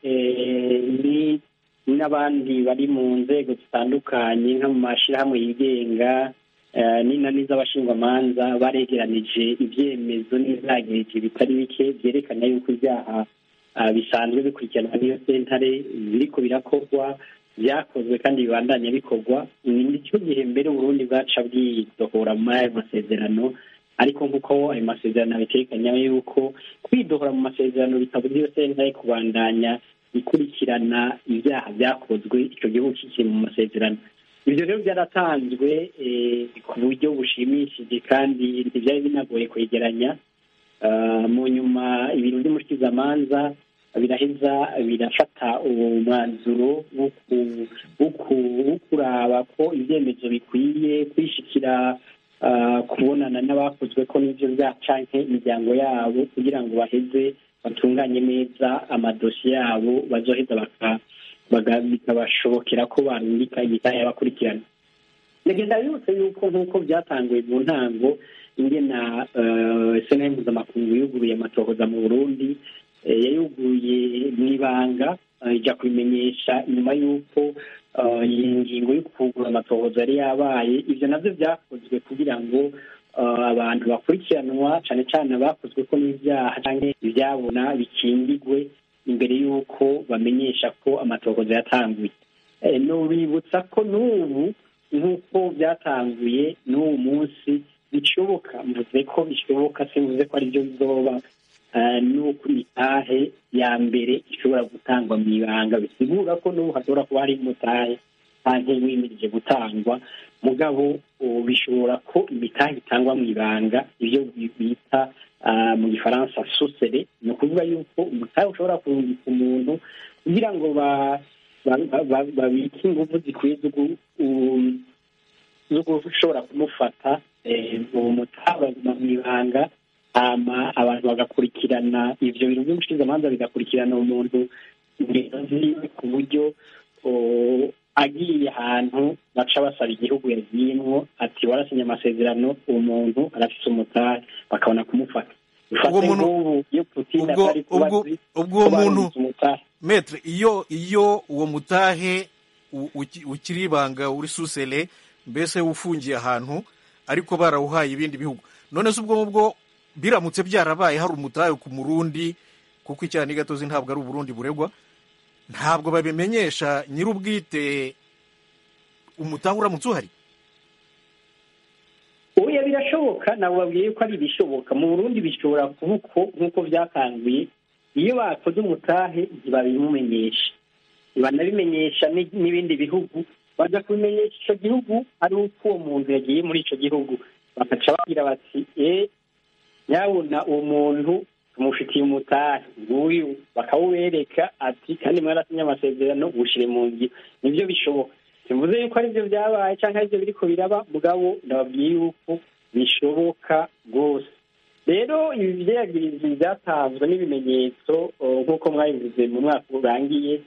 n'abandi bari mu nzego zitandukanye nko mu mashyirahamwe yigenga n'inani z'abashingwamanza baregeranije ibyemezo n'izagirije bitari bike byerekana yuko ibyaha bisanzwe bikurikiranwa n'iyo sentare biriko birakorwa byakozwe kandi bibandanya bikorwa ni cyo gihe mbere uburundi bwaca bwidohora muri ayo masezerano ariko nk'uko ayo masezerano abitekanya yuko kwidohora mu masezerano bitabuza iyo sentare kubandanya ikurikirana ibyaha byakozwe icyo gihugu kikiri mu masezerano ibyo rero byaratanzwe ku buryo bushimishije kandi ntibyari binagoye kwegeranya mu nyuma ibintu by'umushyikizamanza biraheza birafata uwo mwanzuro wo kuraba ko ibyemezo bikwiye kwishikira kubonana n'abakozwe ko n'ibyo byacanke imiryango yabo kugira ngo baheze batunganye neza amadosiye yabo bazoheza bikabashobokera ko barungika imitahe y'abakurikirana ndagenda bibutse yuko nk'uko byatanguye mu ntango ingena sena mpuzamakungu yuguruye amatohoza mu burundi yayuguruye mu ibanga ijya kubimenyesha nyuma y'uko iyi ngingo yo kugura amatohoza yari yabaye ibyo nabyo byakozwe kugira ngo abantu bakurikiranwa cyane cyane abakozwe ko n'ibyaha cyangwa ibyabona bikingigwe imbere y'uko bamenyesha ko amatohoza yatanguye nubibutsa ko n'ubu nk'uko byatanguye n'uwo munsi bishoboka mvuze ko bishoboka simvuze ko aribyo bizoba n'uko imitahe ya mbere ishobora gutangwa mu ibanga bisigura ko n'ubu hashobora kuba hari umutahe cyangwa wimirije gutangwa mugabo bishobora ko imitahe itangwa mu ibanga ibyo bita mu gifaransa susere ni ukuvuga yuko umutahe ushobora kurungika umuntu kugira ngo babike ingufu zikwiye zo gushobora kumufata uwo mutahe mu ibanga abantu bagakurikirana ibyo bintu by'umushinzamanza bigakurikirana umuntu ingendo ziwe ku buryo agiye ahantu baca basaba igihugu yagiyemwo ati warasinye amasezerano uwo muntu arafise umutahe bakabona kumufata ubwo muntu ubwo uwo muntu metre iyo iyo uwo mutahe ukiri ibanga uri susele mbese ufungiye ahantu ariko barawuhaye ibindi bihugu none se ubwo ngubwo biramutse byarabaye hari umutahe ku murundi kuko icyaha n'igatozi ntabwo ari uburundi buregwa ntabwo babimenyesha nyir'ubwite umutahe uramutse uhari oya birashoboka ntabwo babwiye ko ari ibishoboka mu burundi bishobora kuba uko nk'uko byakanguye iyo bakoze umutahe ntibabimumenyesha banabimenyesha n'ibindi bihugu bajya kubimenyesha icyo gihugu ari uko uwo muntu yagiye muri icyo gihugu bagaca bagira bati eee nyabona uwo muntu tumufitiye umutahe nguyu bakawubereka ati kandi mwarasinye amasezerano ushyire mu ngiro nibyo bishoboka simvuze yuko aribyo byabaye cyangwa aribyo biriko biraba mugabo ndababwiye yuko bishoboka rwose rero ibi byagirizi byatanzwe n'ibimenyetso nk'uko mwabivuze mu mwaka urangiye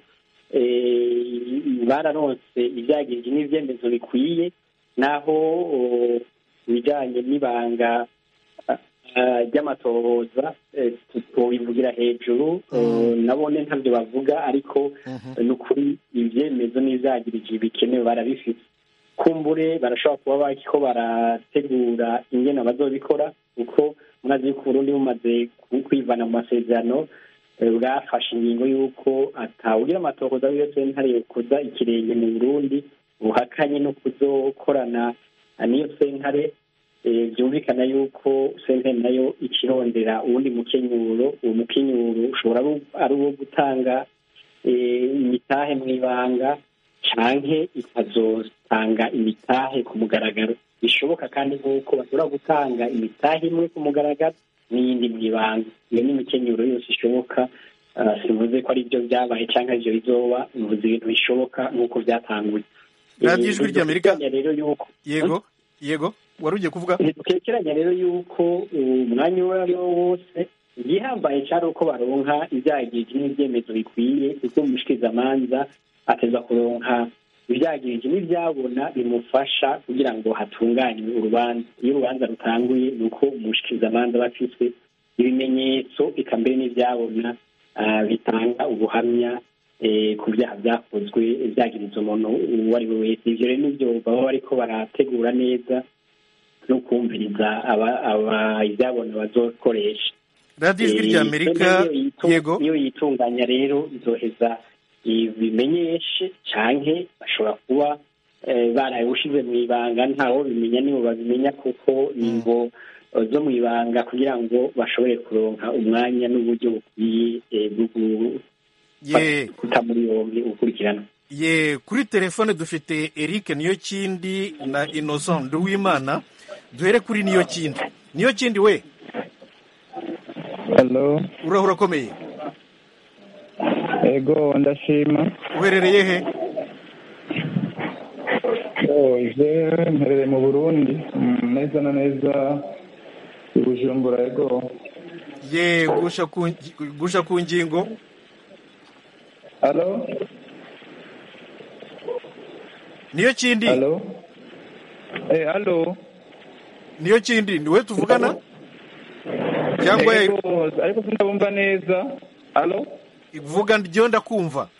bararonse ibyagirije n'ibyemezo bikwiye naho ibijyanye n'ibanga ry'amatohoza tubivugira hejuru nabone ntabyo bavuga ariko ni ukuri ibyemezo n'ibyagirije bikenewe barabifite kumbure barashobora kuba bariko barategura ingene bazobikora kuko mwazi yuko uburundi bumaze kwivana mu masezerano bwafashe ingingo y'uko atawugira amatohoza w'iyo sentare yokoza ikirenge mu burundi buhakanye no kuzokorana n'iyo sentare byumvikana yuko sentare nayo ikirondera uwundi mukenyuro uwo mukenyuro ushobora ari uwo gutanga imitahe mu ibanga canke ikazotanga imitahe ku mugaragaro bishoboka kandi nk'uko bashobora gutanga imitahe imwe ku mugaragaro n'iyindi mu ibanga iyo ni imikenyuro yose ishoboka sivuze ko ari byo byabaye cyangwa ibyo bizoba bivuze ibintu bishoboka nk'uko byatanguye radiyo ijwi ry'amerika rero yuko yego yego wari ugiye kuvuga ntitukekeranya rero yuko umwanya uwo ari wo wose igihambaye cyari uko baronka ibyagirije n'ibyemezo bikwiye kuko umushikirizamanza ateza kuronka ibyagirije n'ibyabona bimufasha kugira ngo hatunganywe urubanza iyo urubanza rutanguye ni uko umushikirizamanza aba afite ibimenyetso eka mbere n'ibyabona ah, bitanga ubuhamya eh, ku byaha byakozwe byagiriza umuntu uwo ari we wese ivyo rero nivyo baba bariko barategura neza no kumviriza aba- aba- ibyabona bazokoresha radiyo ijwi Eh, rya amerika noneho iyo yitu- yego iyo yitunganya rero izoheza ibimenyeshe canke bashobora kuba eh, barabushize mu ibanga ntawo bimenya nibo babimenya kuko ningo zo mu ibanga kugira ngo bashobore kuronka umwanya n'uburyo bukwiye eh, bwo ye guta muri yombi ukurikirana ye kuri telefone dufite eric niyo kindi na innocent nduwimana duhere kuri niyo kindi niyo kindi we Hello, uraho urakomeye ego ndashima. uherereye he Oh, je mperere mu Burundi, mm, neza na neza i Bujumbura ego. ye gusha ku gusha ku ngingo Hello? niyo kindi Hello? Eh, hello? niyo kindi ni we tuvugana cyangwa Ego, ariko sindabumva neza. Hello? vuga ryo ndakumva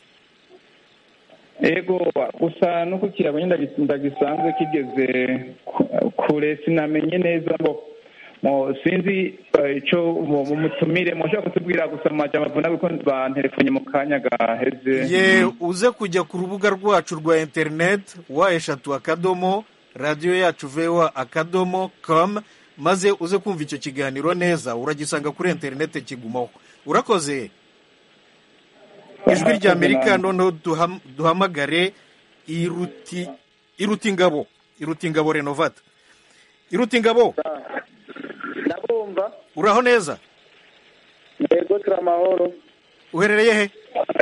Ego, gusa no ku kirago nyine ndagis- ndagisanzwe kigeze ku- kure sinamenye neza ngo mo sinzi eh, ico mu mu mutumire mushobora kutubwira gusa mu majambo avuna kuko banterefonye mu kanya gaheze ye uze kujya ku rubuga rwacu rwa interineti wa eshatu akadomo radiyo yacu vewa akadomo com maze uze kumva icyo kiganiro neza uragisanga kuri interineti kigumaho urakoze ijwi rya amerika noneho duham- duhamagare iruti iruti ingabo iruti ingabo renovata iruti ingabo ndabumva uraho neza yego turi amahoro uherereye he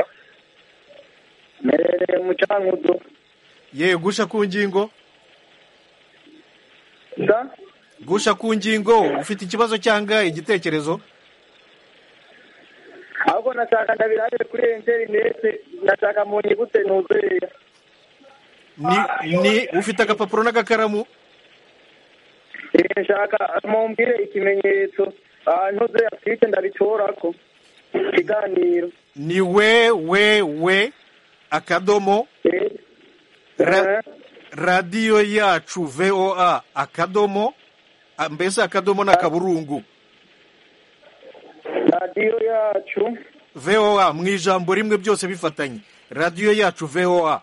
mperereye mu cankuzo ye gusha ku ngingo sa gusha ku ngingo ufite ikibazo cyangwa igitekerezo ahubwo nashaka ndabirabe kuri interinete nashaka mu nyigute nuzuye ni ni ufite agapapuro n'agakaramu Eh, nshaka mumbwire ikimenyetso ah, ntuze afite ndabitorako ikiganiro ni we we we akadomo Eh, ra, eh, radiyo yacu voa akadomo a- mbese akadomo ni akaburungu radiyo yacu voa mu ijambo rimwe byose bifatanye radiyo yacu voa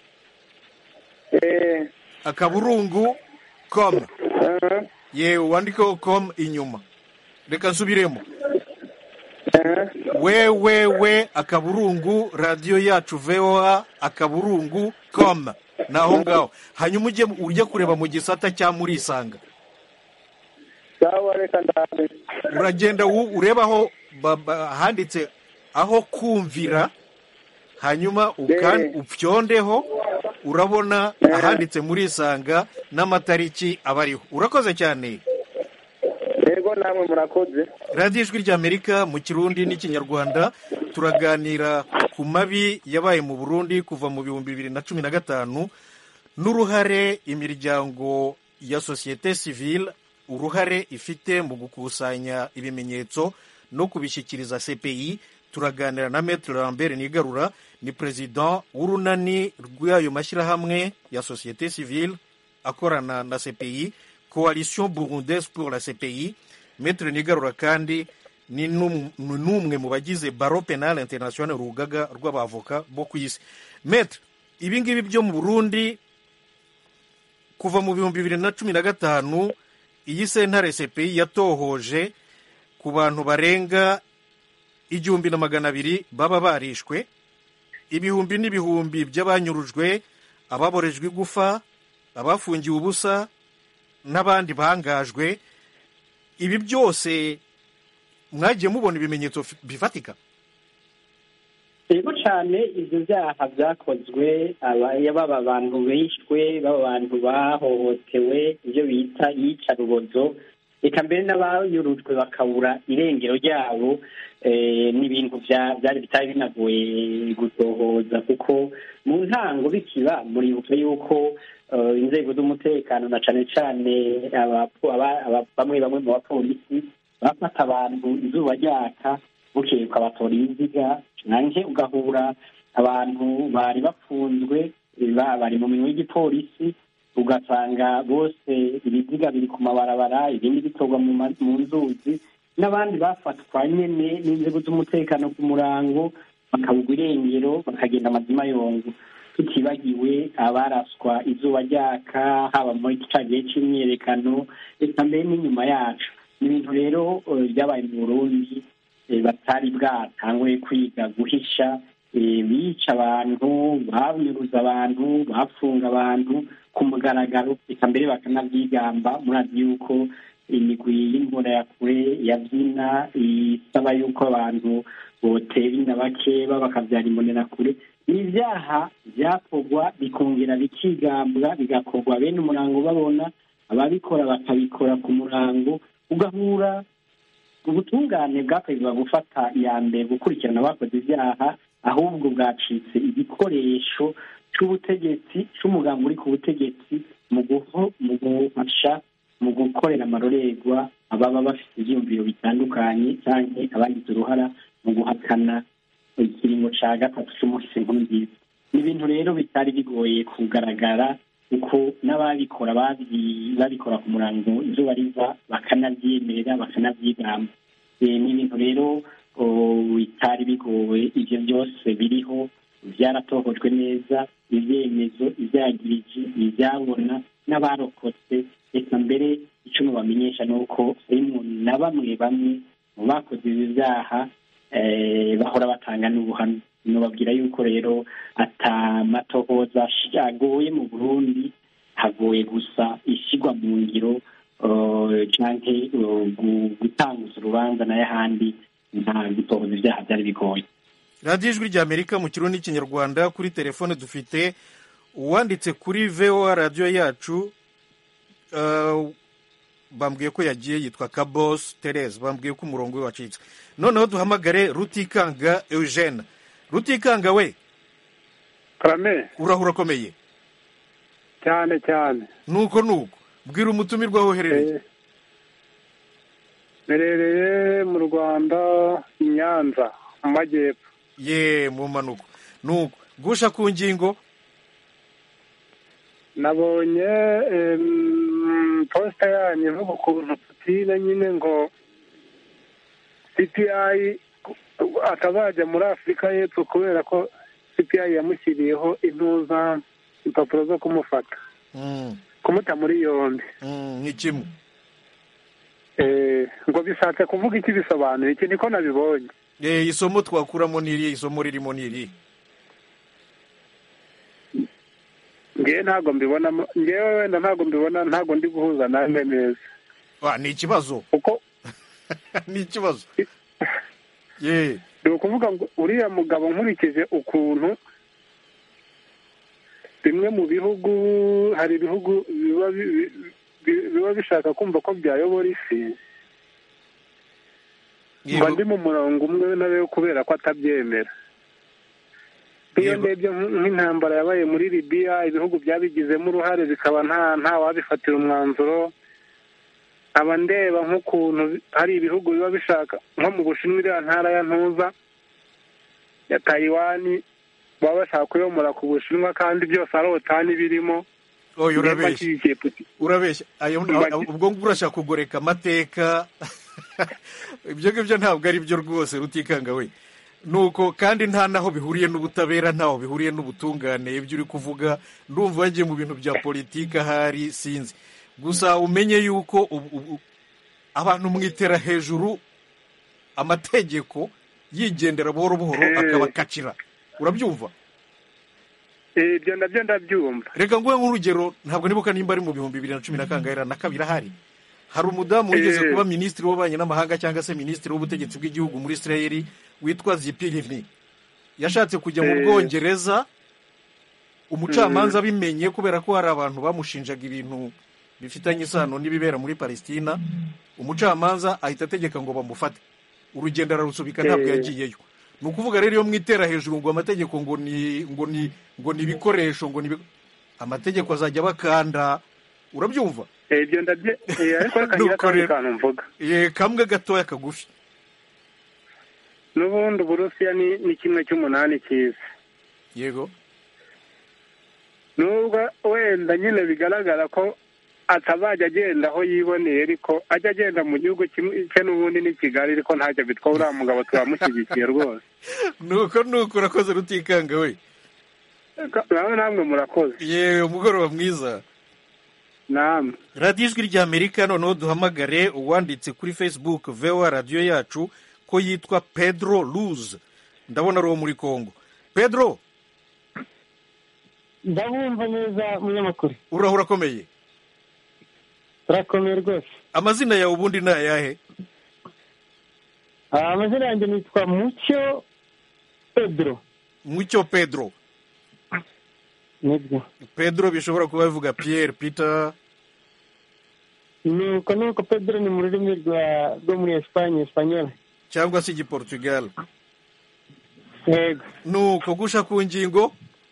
eh, akaburungu com eh, yewe wandikeho com inyuma reka nsubiremo eh, we we we akaburungu radiyo yacu voa akaburungu com ni aho ngaho hanyuma ujye ujye kureba mu gisata cya murisanga sawa reka ndabe uragenda wu- urebaho ba- ba- handitse aho kumvira hanyuma ukan- Eh. upyondeho urabona Eh. ahanditse murisanga n'amatariki aba ariho urakoze cyane yego namwe murakoze radiyo ijwi ry'amerika mu kirundi n'ikinyarwanda turaganira ku mabi yabaye mu burundi kuva mu bihumbi bibiri na cumi na gatanu n'uruhare imiryango ya sosiyete sivile uruhare ifite mu gukusanya ibimenyetso no kubishyikiriza cpi turaganira na metre lambert nigarura ni perezida w'urunani rw'ayo mashyirahamwe ya sosiyete civile akorana na cpi coalition burundaise pour la cpi metre nigarura kandi ni n'um- ni n'umwe mu bagize baro penal international urugaga rw'abavoka bo ku isi metre ibi ngibi byo mu burundi kuva mu bihumbi bibiri na cumi na gatanu iyi sentare cpi yatohoje ku bantu barenga igihumbi na magana abiri baba barishwe ibihumbi n'ibihumbi by'abanyurujwe ababorejwe igufa abafungiwe ubusa n'abandi bangajwe ibi byose mwagiye mubona ibimenyetso fi- bifatika yego cyane ibyo byaha byakozwe aba- baba abantu bishwe baba abantu bahohotewe ibyo bita iyicarubozo reka mbere n'abayurujwe bakabura irengero ryabo eh, n'ibintu bya- byari bitari binagoye gutohoza kuko mu ntango bikiba muribuka yuko eh, inzego z'umutekano na cane cane abapo- aba- aba- bamwe bamwe mu bapolisi bafata abantu izuba ryaka bukeye ukabatora ibiziga nanjye ugahura abantu bari bafunzwe ba- bari mu minwe y'igipolisi ugasanga bose ibiziga biri ku mabarabara ibindi bitorwa mu ma- mu nzuzi n'abandi bafatwa nyene n'inzego z'umutekano ku murango bakabugwa irengero bakagenda amazima yongo tutibagiwe abaraswa izuba ryaka haba muri ca gihe c'imyiyerekano reka mbere n'inyuma yacu ni ibintu rero eh, byabaye mu burundi eh, batari bwatanguye kwiga guhisha eh, bica abantu banyuruza abantu bafunga abantu ku mugaragaro reka mbere bakanabyigamba murazi yuko imigwi y'imbonerakure yabyina isaba yuko abantu botera inda bakeba bakabyara imbonerakure ni ibyaha byakorwa bikongera bikigambwa bigakorwa bene umurango babona ababikora bakabikora ku murango ugahura ubutungane bwakwiriye gufata iya mbere gukurikirana abakoze ibyaha ahubwo bwacitse igikoresho cy'ubutegetsi cy'umugambi uri ku butegetsi mu guho- mu gufasha mu gukorera amarorerwa ababa bafite ibyiyumviro bitandukanye cyangwa abagize uruhara mu guhakana ikiringo cya gatatu cy'umunsi nkuru nziza ni ibintu rero bitari bigoye kugaragara kuko n'ababikora babi- babikora ku murango izuba riva bakanabyemerera bakanabyigamba Eh, ni ibintu rero oh, bitari bigoye ibyo byose biriho byaratohojwe neza ibyemezo ibyagirije ibyabona n'abarokotse reka mbere icyo mubamenyesha ni uko harimo na bamwe bamwe mu bakoze ibi byaha eh, bahora batanga n'ubuhamya nubabwira yuko rero atamatohoza agoye mu burundi hagoye gusa ishyirwa mu ngiro eh, canke eh, gu- gutanguza urubanza nayo ahandi nta gutohoza ibyaha byari bigoye radiyo ijwi ry'amerika mu kirundi n'ikinyarwanda kuri telefone dufite uwanditse kuri voa radiyo yacu uh, bambwiye ko yagiye yitwa kabos terese bambwiye ko umurongo we wacitse noneho duhamagare rutikanga eugene rutikanga we karame urahura akomeye cyane cyane nuko nuko bwira umutumirwa aho uherereye merereye mu rwanda i nyanza mu majyepfo ye mu mpanuka nuko gusha ku ngingo nabonye em, posita yanyu ivuga ukuntu putine nyine ngo cpi atazajya muri afurika y'epfo kubera ko cpi yamushyiriyeho intuza impapuro zo kumufata Mm, kumuta muri yombi mm, ni kimwe Eh, ngo bishatse kuvuga iki bisobanura iki niko nabibonye Eh, isomo twakuramo ni irihe isomo ririmo ni irihe ngewe ntabwo mbibonamo ngewe wenda ntabwo mbibona ntabwo ndi guhuza nawe neza Ah, ni ikibazo kuko ni ikibazo ye ni ukuvuga ngo uriya mugabo nkurikije ukuntu bimwe mu bihugu hari ibihugu biba bi- bi- biba bishaka kumva ko byayobora isi mba ndi mu murongo umwe nawe kubera ko atabyemera nk'iyo ndebye nk- nk'intambara yabaye muri libiya ibihugu byabigizemo uruhare bikaba nta nta wabifatira umwanzuro aba ndeba nk'ukuntu hari ibihugu biba bishaka nko mu bushinwa iriya ntara ya ntuza ya tayiwani baba bashaka kuyomora ku bushinwa kandi byose ari otani birimo oya Niba urabeshya nshyigikiye Putin. urabeshya ayo Mba- ubwo ngubwo urashaka kugoreka amateka ibyo ngibyo ntabwo ari byo rwose rutikanga we nuko kandi nta naho bihuriye n'ubutabera ntaho bihuriye n'ubutungane ibyo uri kuvuga ndumva wagiye mu bintu bya politiki ahari sinzi gusa umenye yuko ubu- ubu- abantu mwitera hejuru amategeko yigendera buhoro buhoro Eh. akabakacira urabyumva Eh, ibyo nabyo ndabyumva reka nguhe nk'urugero ntabwo nibuka nimba ari mu bihumbi bibiri na cumi na kangahe na kabiri ahari hari umudamu wigeze Eh. kuba minisitiri w'ububanyi n'amahanga cyangwa se minisitiri w'ubutegetsi bw'igihugu muri israel witwa zipirivni yashatse kujya mu Eh. bwongereza umucamanza abimenye kubera ko hari abantu bamushinjaga ibintu bifitanye isano n'ibibera muri palestina umucamanza ahita ategeka ngo bamufate urugendo ararusubika ntabwo Eh. yagiyeyo ni ukuvuga rero iyo mwitera hejuru ngo amategeko ngo ni ngo ni ngo ni ibikoresho ngo ni ibi- amategeko azajya bakanda urabyumva Eh, ibyo ndabye eh, ariko reka Nuko ngira akandi rero- kantu mvuga Eh, kamwe gatoya kagufi n'ubundi uburusiya ni ni kimwe cy'umunani cyiza yego nubwo wenda nyine bigaragara ko atabajya agenda aho yiboneye ariko ajya agenda mu gihugu kimwe cye n'ubundi ni kigali ariko ntacyo bitwa uriya mugabo turamushyigikiye rwose nuko nuko urakoze rutikanga we nawe namwe murakoze yewe umugoroba mwiza namwe radiyo ijwi ry'amerika noneho duhamagare uwanditse kuri facebook vewa radiyo yacu ko yitwa pedro luz ndabona ari uwo muri congo pedro ndabumva neza munyamakuru uraho urakomeye urakomeye rwose amazina yawe ubundi ni ayahe Ah, amazina yanjye nitwa mucyo pedro mucyo pedro nibyo pedro bishobora kuba bivuga pierre peter nuko nuko pedro ni mu rurimi rwa rwo muri esipanye esipanyol cyangwa se igiportugal yego nuko gusha ku ngingo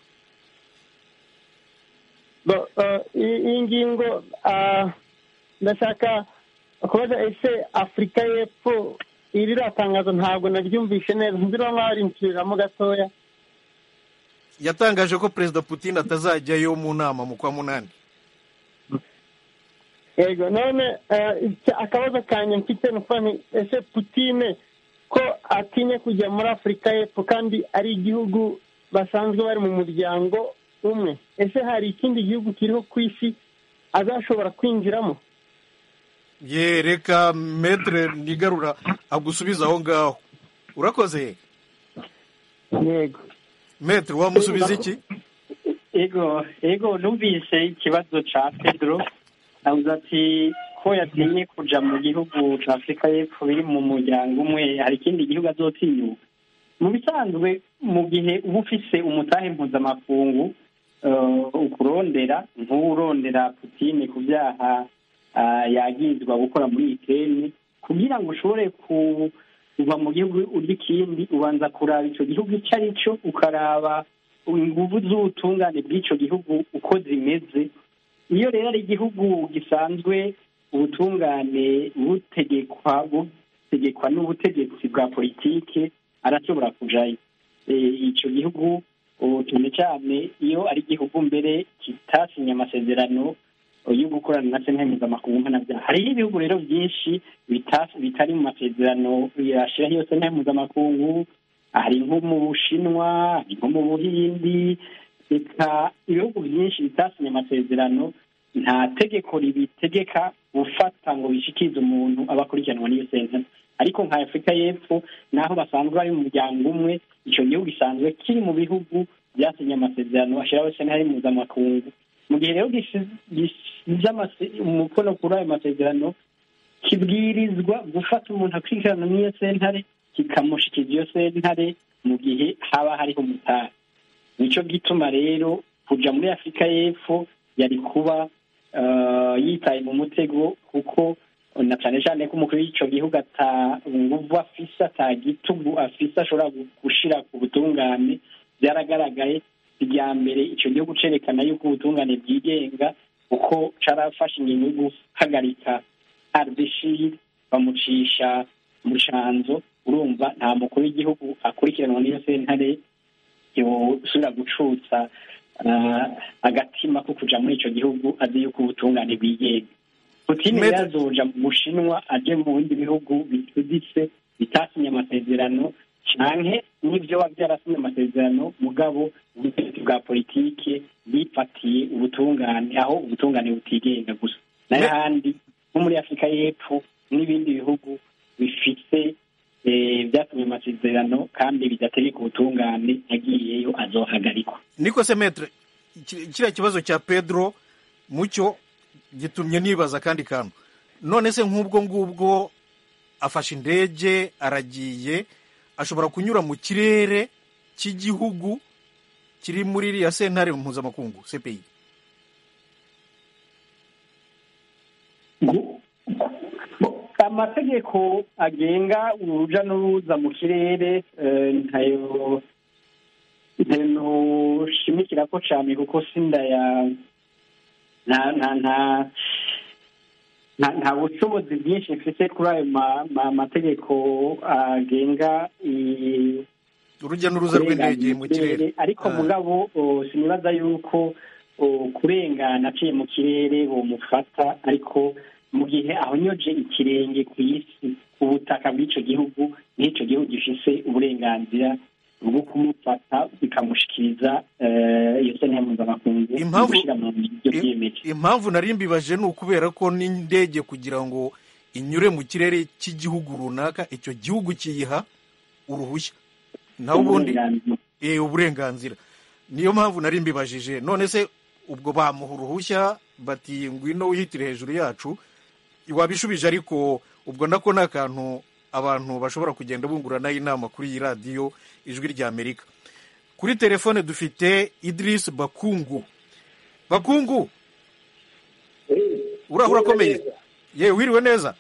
Bo, ah, iyi iyi ngingo ah, ndashaka kubaza ese afurika y'epfo iri tangazo ntabwo naryumvishe neza nzira nk'aho rinsubiriramo gatoya yatangaje ko perezida putin atazajyayo mu nama mu kwa munani yego none eh, icya- akabazo kanjye mfite ni ukuvuga nti ese putine ko atinya kujya muri afurika y'epfo kandi ari igihugu basanzwe bari mu muryango umwe ese hari ikindi gihugu kiriho ku isi azashobora kwinjiramo ye reka metere nigarura agusubiza aho ngaho urakoze yego metere wamusubiza iki ego ego numvise ikibazo ca pedro avuze ati ko yatinye kuja mu gihugu ca afurika y'epfo biri mu muryango umwe hari ikindi gihugu azotinyuka mu bisanzwe mu gihe uba ufise umutahe mpuzamakungu eh, ukurondera nk'urondera putine ku byaha ah, yagirizwa gukora muri ikeni kugira ngo ushobore ku kuva mu gihugu urya ikindi ubanza kuraba ico gihugu icyo ari cyo ukaraba inguvu z'ubutungane bw'ico gihugu uko zimeze iyo rero ari igihugu gisanzwe ubutungane butegekwa butegekwa n'ubutegetsi bwa politike arashobora kujayo Eh, ico gihugu ubu cyane cyane iyo ari igihugu mbere kitasinye amasezerano yo gukorana na sentare mpuzamakungu mpanabyaha hariho ibihugu rero byinshi bita- bitari mu masezerano yashyiraho iyo sentare mpuzamakungu hari nko mu bushinwa hari nko mu buhindi reka ibihugu byinshi bitasinye amasezerano nta tegeko ribitegeka gufata ngo bishikirize umuntu aba akurikiranwa n'iyo sentare ariko nka afurika y'epfo naho basanzwe bari mu muryango umwe icyo gihugu gisanzwe kiri mu bihugu byasinye amasezerano ashyiraho sentare mpuzamakungu mu gihe rero gisi- gisize amase- umukono kuri ayo masezerano kibwirizwa gufata umuntu akurikirana n'iyo sentare kikamushikiriza iyo sentare mu gihe haba hariho umutari nicyo gituma rero kuja muri afurika y'epfo yari kuba eh, yitaye mu mutego kuko na cyane cyane ko umukuru w'ico gihugu ata nguvu afise ata gitugu afise ashobora gu- gushira ku butungane byaragaragaye irya mbere ico gihugu cerekana yuko ubutungane bwigenga kuko carafashe ingingo yo guhagarika ardeshir bamucisha mu canzo urumva nta mukuru w'igihugu akurikiranwa n'iyo sentare yosubira gucutsa ah, agatima ko kuja muri ico gihugu azi yuko ubutungane bwigenga putine Met- rero azoja mu bushinwa aje mu bindi bihugu bituditse bitasinye amasezerano canke n'ivyo biba byarasinye amasezerano mugabo ubutegetsi bwa politike bifatiye ubutungane aho ubutungane butigenga gusa nayo Me- handi nko muri afurika y'epfo n'ibindi bihugu bifite eh, byasinye amasezerano kandi bidategeka ubutungane yagiyeyo azohagarikwa niko se metere ki- kiriya kibazo cya pedro mucyo gitumye nibaza akandi kantu none se nk'ubwo ngubwo afashe indege aragiye ashobora kunyura mu kirere cy'igihugu kiri muri iriya sentare mpuzamakungu cpi amategeko agenga uruja n'uruza mu kirere eh, ntayo ntushimikira ko cyane kuko sindaya nta nta nta nta- nta bushobozi bwinshi mfite kuri ayo ma- ma- mategeko agenga i- urujya n'uruza rw'indege mu kirere ariko Ah. mugabo o, sinibaza yuko o, kurengana aciye mu kirere bomufata ariko mu gihe ahonyoje ikirenge ku isi ubutaka bw'icyo gihugu n'icyo gihugu gifise uburenganzira bwo kumufata bikamushikiriza eh, iyo sentare mpuzamakungu Impamvu- gushyira mu ngiro ibyo byiyemeje impamvu nari mbibaje ni ukubera ko n'indege kugira ngo inyure mu kirere cy'igihugu runaka icyo gihugu kiyiha uruhushya naho ubundi eh, uburenganzira niyo mpamvu nari mbibajije none se ubwo bamuha uruhushya bati ngwino wihitire hejuru yacu wabishubije ariko ubwo nako ni akantu abantu bashobora kugenda bunguranaho inama kuri iyi radiyo ijwi rya amerika kuri telefone dufite idirisi bakungu bakungu uraho urakomeye yewe wiriwe neza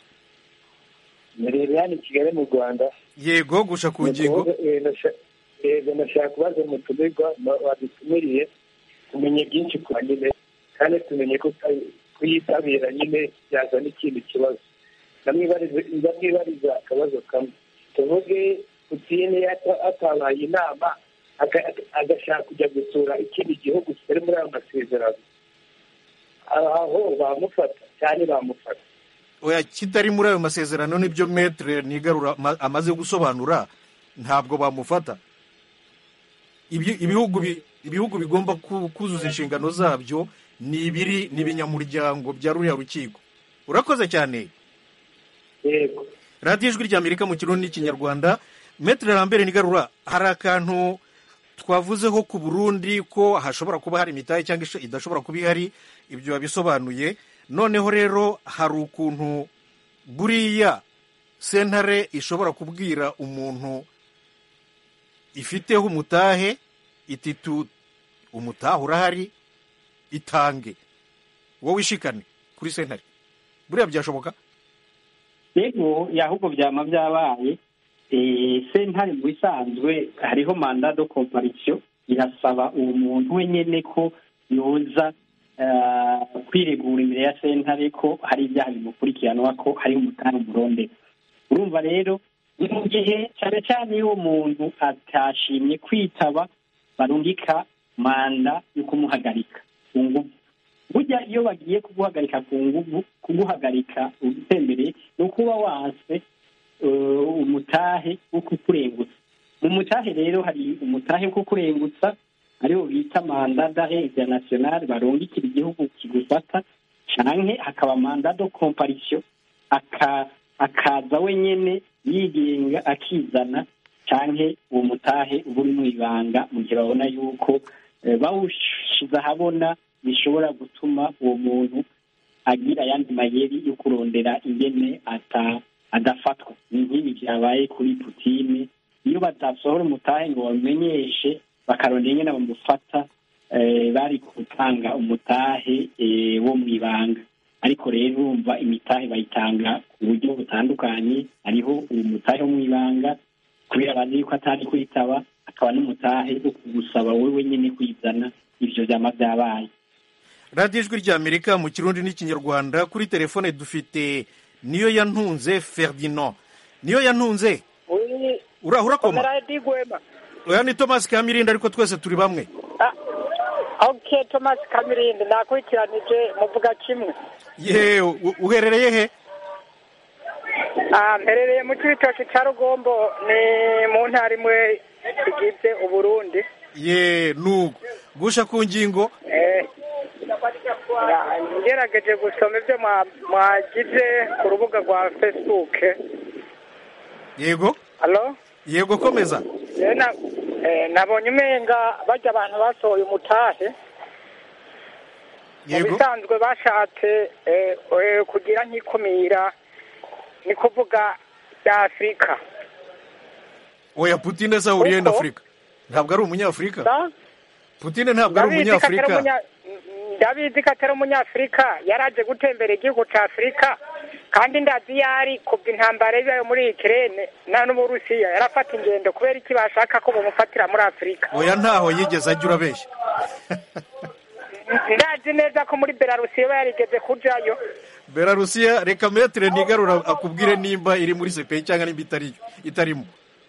mirire hano i kigali mu rwanda yego gusha ku ngingo yego nashaka kubaza umutumirwa wadutumiriye tumenye byinshi ku nyine kandi tumenye ko kuyitabira nyine byazana ikindi kibazo ndamwibariza akabazo kamwe tuvuge putine atabaye inama agashaka kujya gusura ikindi gihugu kitari muri ayo masezerano aho bamufata cyane bamufata oya kitari muri ayo masezerano nibyo metere nigarura ma- amaze gusobanura ntabwo bamufata Ibi- ibihugu bi- ibihugu bigomba ku- kuzuza inshingano zabyo ni ibiri ni ibinyamuryango bya ruriya rukiko urakoze cyane yego radiyo ijwi ry'amerika mu kirundi n'ikinyarwanda metere lambert nigarura hari akantu twavuzeho ku burundi ko hashobora kuba hari imitahe cyangwa isho- idashobora kuba ihari ibyo wabisobanuye noneho rero hari ukuntu buriya sentare ishobora kubwira umuntu ifiteho umutahe iti tu umutahe urahari itange wowe ishikane kuri sentare buriya byashoboka yego ahubwo byama byabaye Eh, sentare mu bisanzwe hariho manda do komparisiyo irasaba uwo muntu wenyine ko yoza eh, kwiregura imbere ya sentare ko hari ibyaha bimukurikiranwa ko hari umutari umurondera urumva rero ni mu gihe cyane cyane iyo uwo muntu atashimye kwitaba barungika manda yo kumuhagarika ku nguvu burya iyo bagiye kuguhagarika ku nguvu kuguhagarika utembereye ni ukuba wanse eh, umutahe wo kukurengutsa mu mutahe rero hari umutahe wo kukurengutsa ariwo bita manda d'arrêt international barungikira igihugu kigufata canke hakaba manda do comparisiyo aka akaza wenyene yigenga akizana canke uwo mutahe uba uri mu ibanga mu gihe babona yuko eh, bawushize ahabona bishobora gutuma uwo muntu agira ayandi mayeri yo kurondera ingene ata adafatwa ni nk'ibi byabaye kuri putine iyo batasohora umutahe ngo bamenyeshe bakarondera ingene bamufata eh, bari gutanga umutahe eh, wo mu ibanga ariko rero urumva imitahe bayitanga ku buryo butandukanye hariho uwo mutahe wo mu ibanga kubera bazi yuko atari kwitaba akaba n'umutahe wo kugusaba wowe wenyine kwizana ivyo vyama vyabaye radiyo ijwi ry'amerika mu kirundi n'ikinyarwanda kuri telefone dufite niyo yantunze ferdinand niyo yantunze uraho urakoma digwema oya ni thomas kamirindi ariko twese turi bamwe ok thomas kamirindi nakurikiranije muvuga kimwe ye u- uherereye he Ah, mperereye mu cibitoki ca rugombo ni mu ntara imwe igize uburundi ye nuko gusha ku ngingo Eh, ya- ngerageje gusoma ivyo mwa- mwagize ku rubuga rwa facebook yego halo yego komeza Eh, na- eh, nabonye umenga barya abantu basohoye umutahe mu yego bisanzwe bashatse eh, eh, kugira nk'ikumira ni kuvuga rya afurika oya putine se ahuriye na Uko? afurika ntabwo ari umunyafurika Da? putine ntabwo ari Ndabizi ko atari umunyafurika umunya- ndabizi ko atari umunyafurika yari aje gutembera igihugu cya afurika kandi ndazi iyo ari kubwa intambara ibayo muri ikirere nta n'uburusiya yarafata ingendo kubera iki bashaka ko bamufatira muri afurika oya ntaho yigeze ajya urabeshya ndazi neza ko muri belarusiya aba yarigeze kujayo belarusiya reka metere nigarura akubwire nimba iri muri sepeyi cyangwa nimba itari itarimo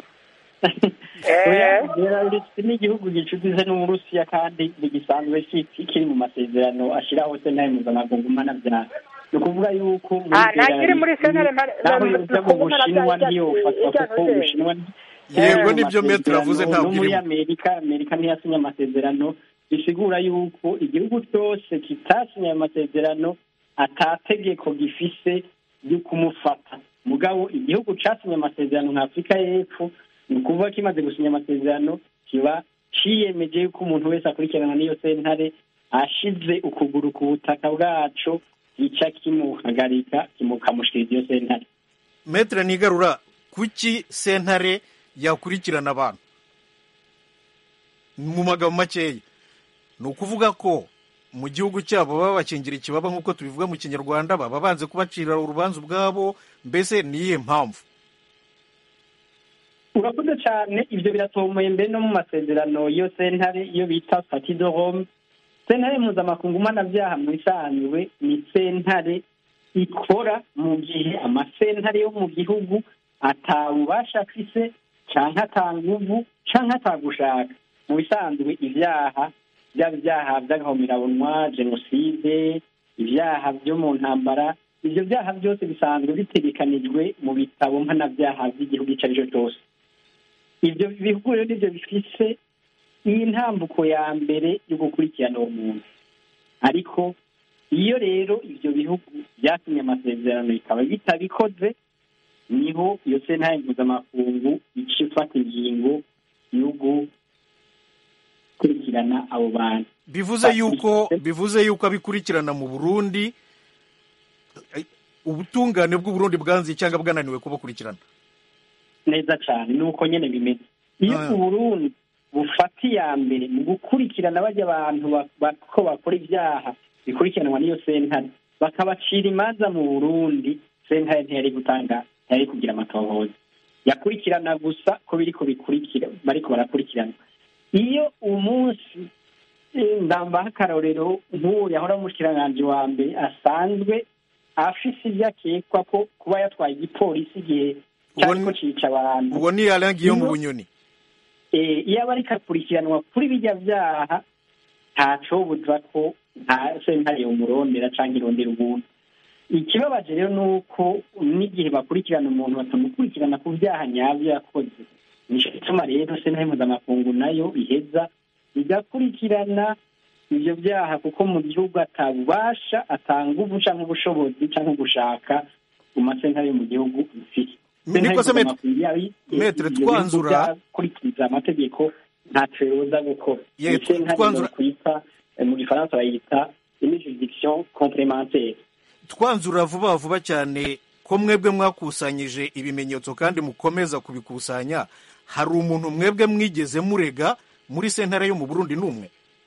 belarusi ni igihugu gicukize n'uburusiya kandi ntigisanzwe kiri mu masezerano ashyiraho sentare mpuzamakungu mpanabyaha ni ukuvuga yuko muri Ah, ntakiri muri sentare mpa- naho mpa- yoza mu mpa- bushinwa mpa- ntiyofatwa ijya kuko ntuze. ubushinwa Yego, mu nibyo Metero avuze masezerano, ntabwo no muri irimo. amerika amerika ntiyasinye amasezerano bisigura yuko igihugu cyose kitasinye ayo masezerano atategeko gifise ryo kumufata mugabo igihugu casinye amasezerano nka afurika y'epfo ni ukuvuga kimaze gusinya amasezerano kiba ciyemeje yuko umuntu wese akurikirana n'iyo sentare ashize ukuguru ku butaka bwaco gica kimuhagarika kimukamushikiriza iyo sentare metere nigarura kuki sentare yakurikirana abantu mu magambo makeya ni ukuvuga ko mu gihugu cyabo baba bakingira ikibaba nk'uko tubivuga mu kinyarwanda baba banze kubacira urubanza ubwabo mbese ni iyihe mpamvu urakoze cyane ibyo biratomoye mbere no mu masezerano iyo sentare iyo bita stati de rome sentare mpuzamakungu mpanabyaha mu isanzwe ni sentare ikora mu gihe amasentare yo mu gihugu atawubasha afise cyangwa atanguvu cyangwa atagushaka mu bisanzwe ibyaha byaba ibyaha by'agahomerabunwa jenoside ibyaha byo mu ntambara ibyo byaha byose bisanzwe bitegekanijwe mu bitabo mpanabyaha by'igihugu icyo ari cyo cyose ibyo bihugu rero nibyo bifise iyi ntambuko ya mbere yo gukurikirana uwo muntu ariko iyo rero ibyo bihugu byasinye amasezerano bikaba bitabikoze niho iyo sentare mpuzamakungu ica ifata ingingo yo gukurikirana abo bantu bivuze yuko bivuze yuko abikurikirana mu burundi eh, ubutungane bw'uburundi bwanze cyangwa bwananiwe kubakurikirana neza cyane ni uko nyine bimeze iyo Ah. uburundi bufata iya mbere mu gukurikirana bajya abantu ba- ba- ko bakora ibyaha bikurikiranwa n'iyo sentare bakabacira imanza mu burundi sentare ntiyari gutanga ntiyari kugira amatohoza yakurikirana gusa ko biriko bikurikira bariko barakurikirana iyo umunsi eh, ndambaho akarorero nk'uwo yahora umushikiranganji wa mbere asanzwe afise ibyo akekwa ko kuba yatwaye igipolisi igihe cyariko cica abantu ubwo ni alain guillaume Iyo- bunyoni eh, iyo aba ariko akurikiranwa kuri bijya byaha ntacobuza ko nta sentare umurondera cyangwa irondera umuntu ikibabaje rero ni uko n'igihe bakurikirana umuntu batamukurikirana ku byaha nyabyo yakoze nicyo gituma rero sentare mpuzamakungu nayo iheza igakurikirana ibyo byaha kuko mu gihugu atabubasha atanga ubu cyangwa ubushobozi cyangwa gushaka mu masentare yo mu gihugu bifite Niko se Maître- Maître, twanzura- kurikiza amategeko ntacyo yoza gukora Ye, Iyi sentare twanzura- kwita eh, mu gifaransa bayita une juridiction complémentaire twanzura vuba vuba cyane ko mwebwe mwakusanyije ibimenyetso kandi mukomeza kubikusanya hari umuntu mwebwe mwigeze murega muri sentare yo mu burundi n'umwe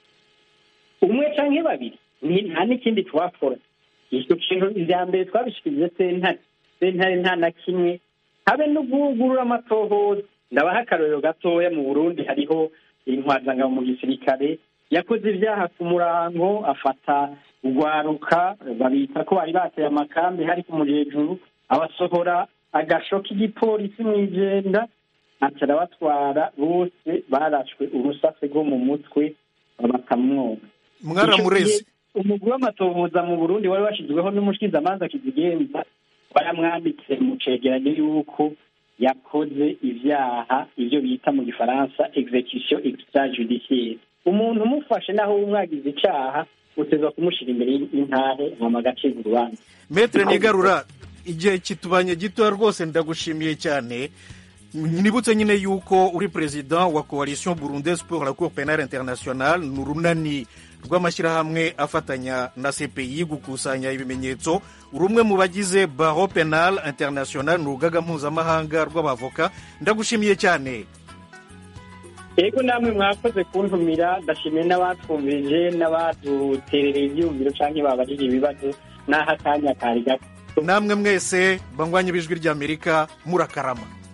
umwe canke babiri Ni- nta n'ikindi twakora icyo kintu ivya mbere twabishikirije sentare sentare nta na kimwe habe no guhugurura amatohoza ndabaha akarorero gatoya mu burundi hariho intwazangabo mu gisirikare yakoze ibyaha ku murango afata urwaruka babita ko bari bateye amakambi hari ku mujejuru abasohora agasho k'igipolisi mu igenda aca arabatwara bose barashwe urusase rwo mu mutwe bakamwoga mwaramureze umugwi w'amatohoza mu burundi wari washyizweho n'umushyizamanza kizigenza baramwambitse mu cegeranyo y'uko yakoze ibyaha ibyo bita mu gifaransa execution extrajudiciaire umuntu umufashe naho umwagize icaha utezwa kumushyira imbere y'intahe hama agacibwa urubanza metere nigarura igihe kitubanye gitoya rwose ndagushimiye cyane nibutse nyine yuko uri perezida wa coalition burundaise pour la cour penale internationale ni urunani rw'amashyirahamwe afatanya na cpi gukusanya ibimenyetso uri umwe mu bagize baro penal international ni urugaga mpuzamahanga rw'abavoka ndagushimiye cyane yego namwe mwakoze kuntumira ndashimiye n'abatwumvirije n'abaduterereye ibyumviro cyangwa babajije ibibazo n'aho akanya kari gato namwe mwese banywanyi b'ijwi ry'amerika murakarama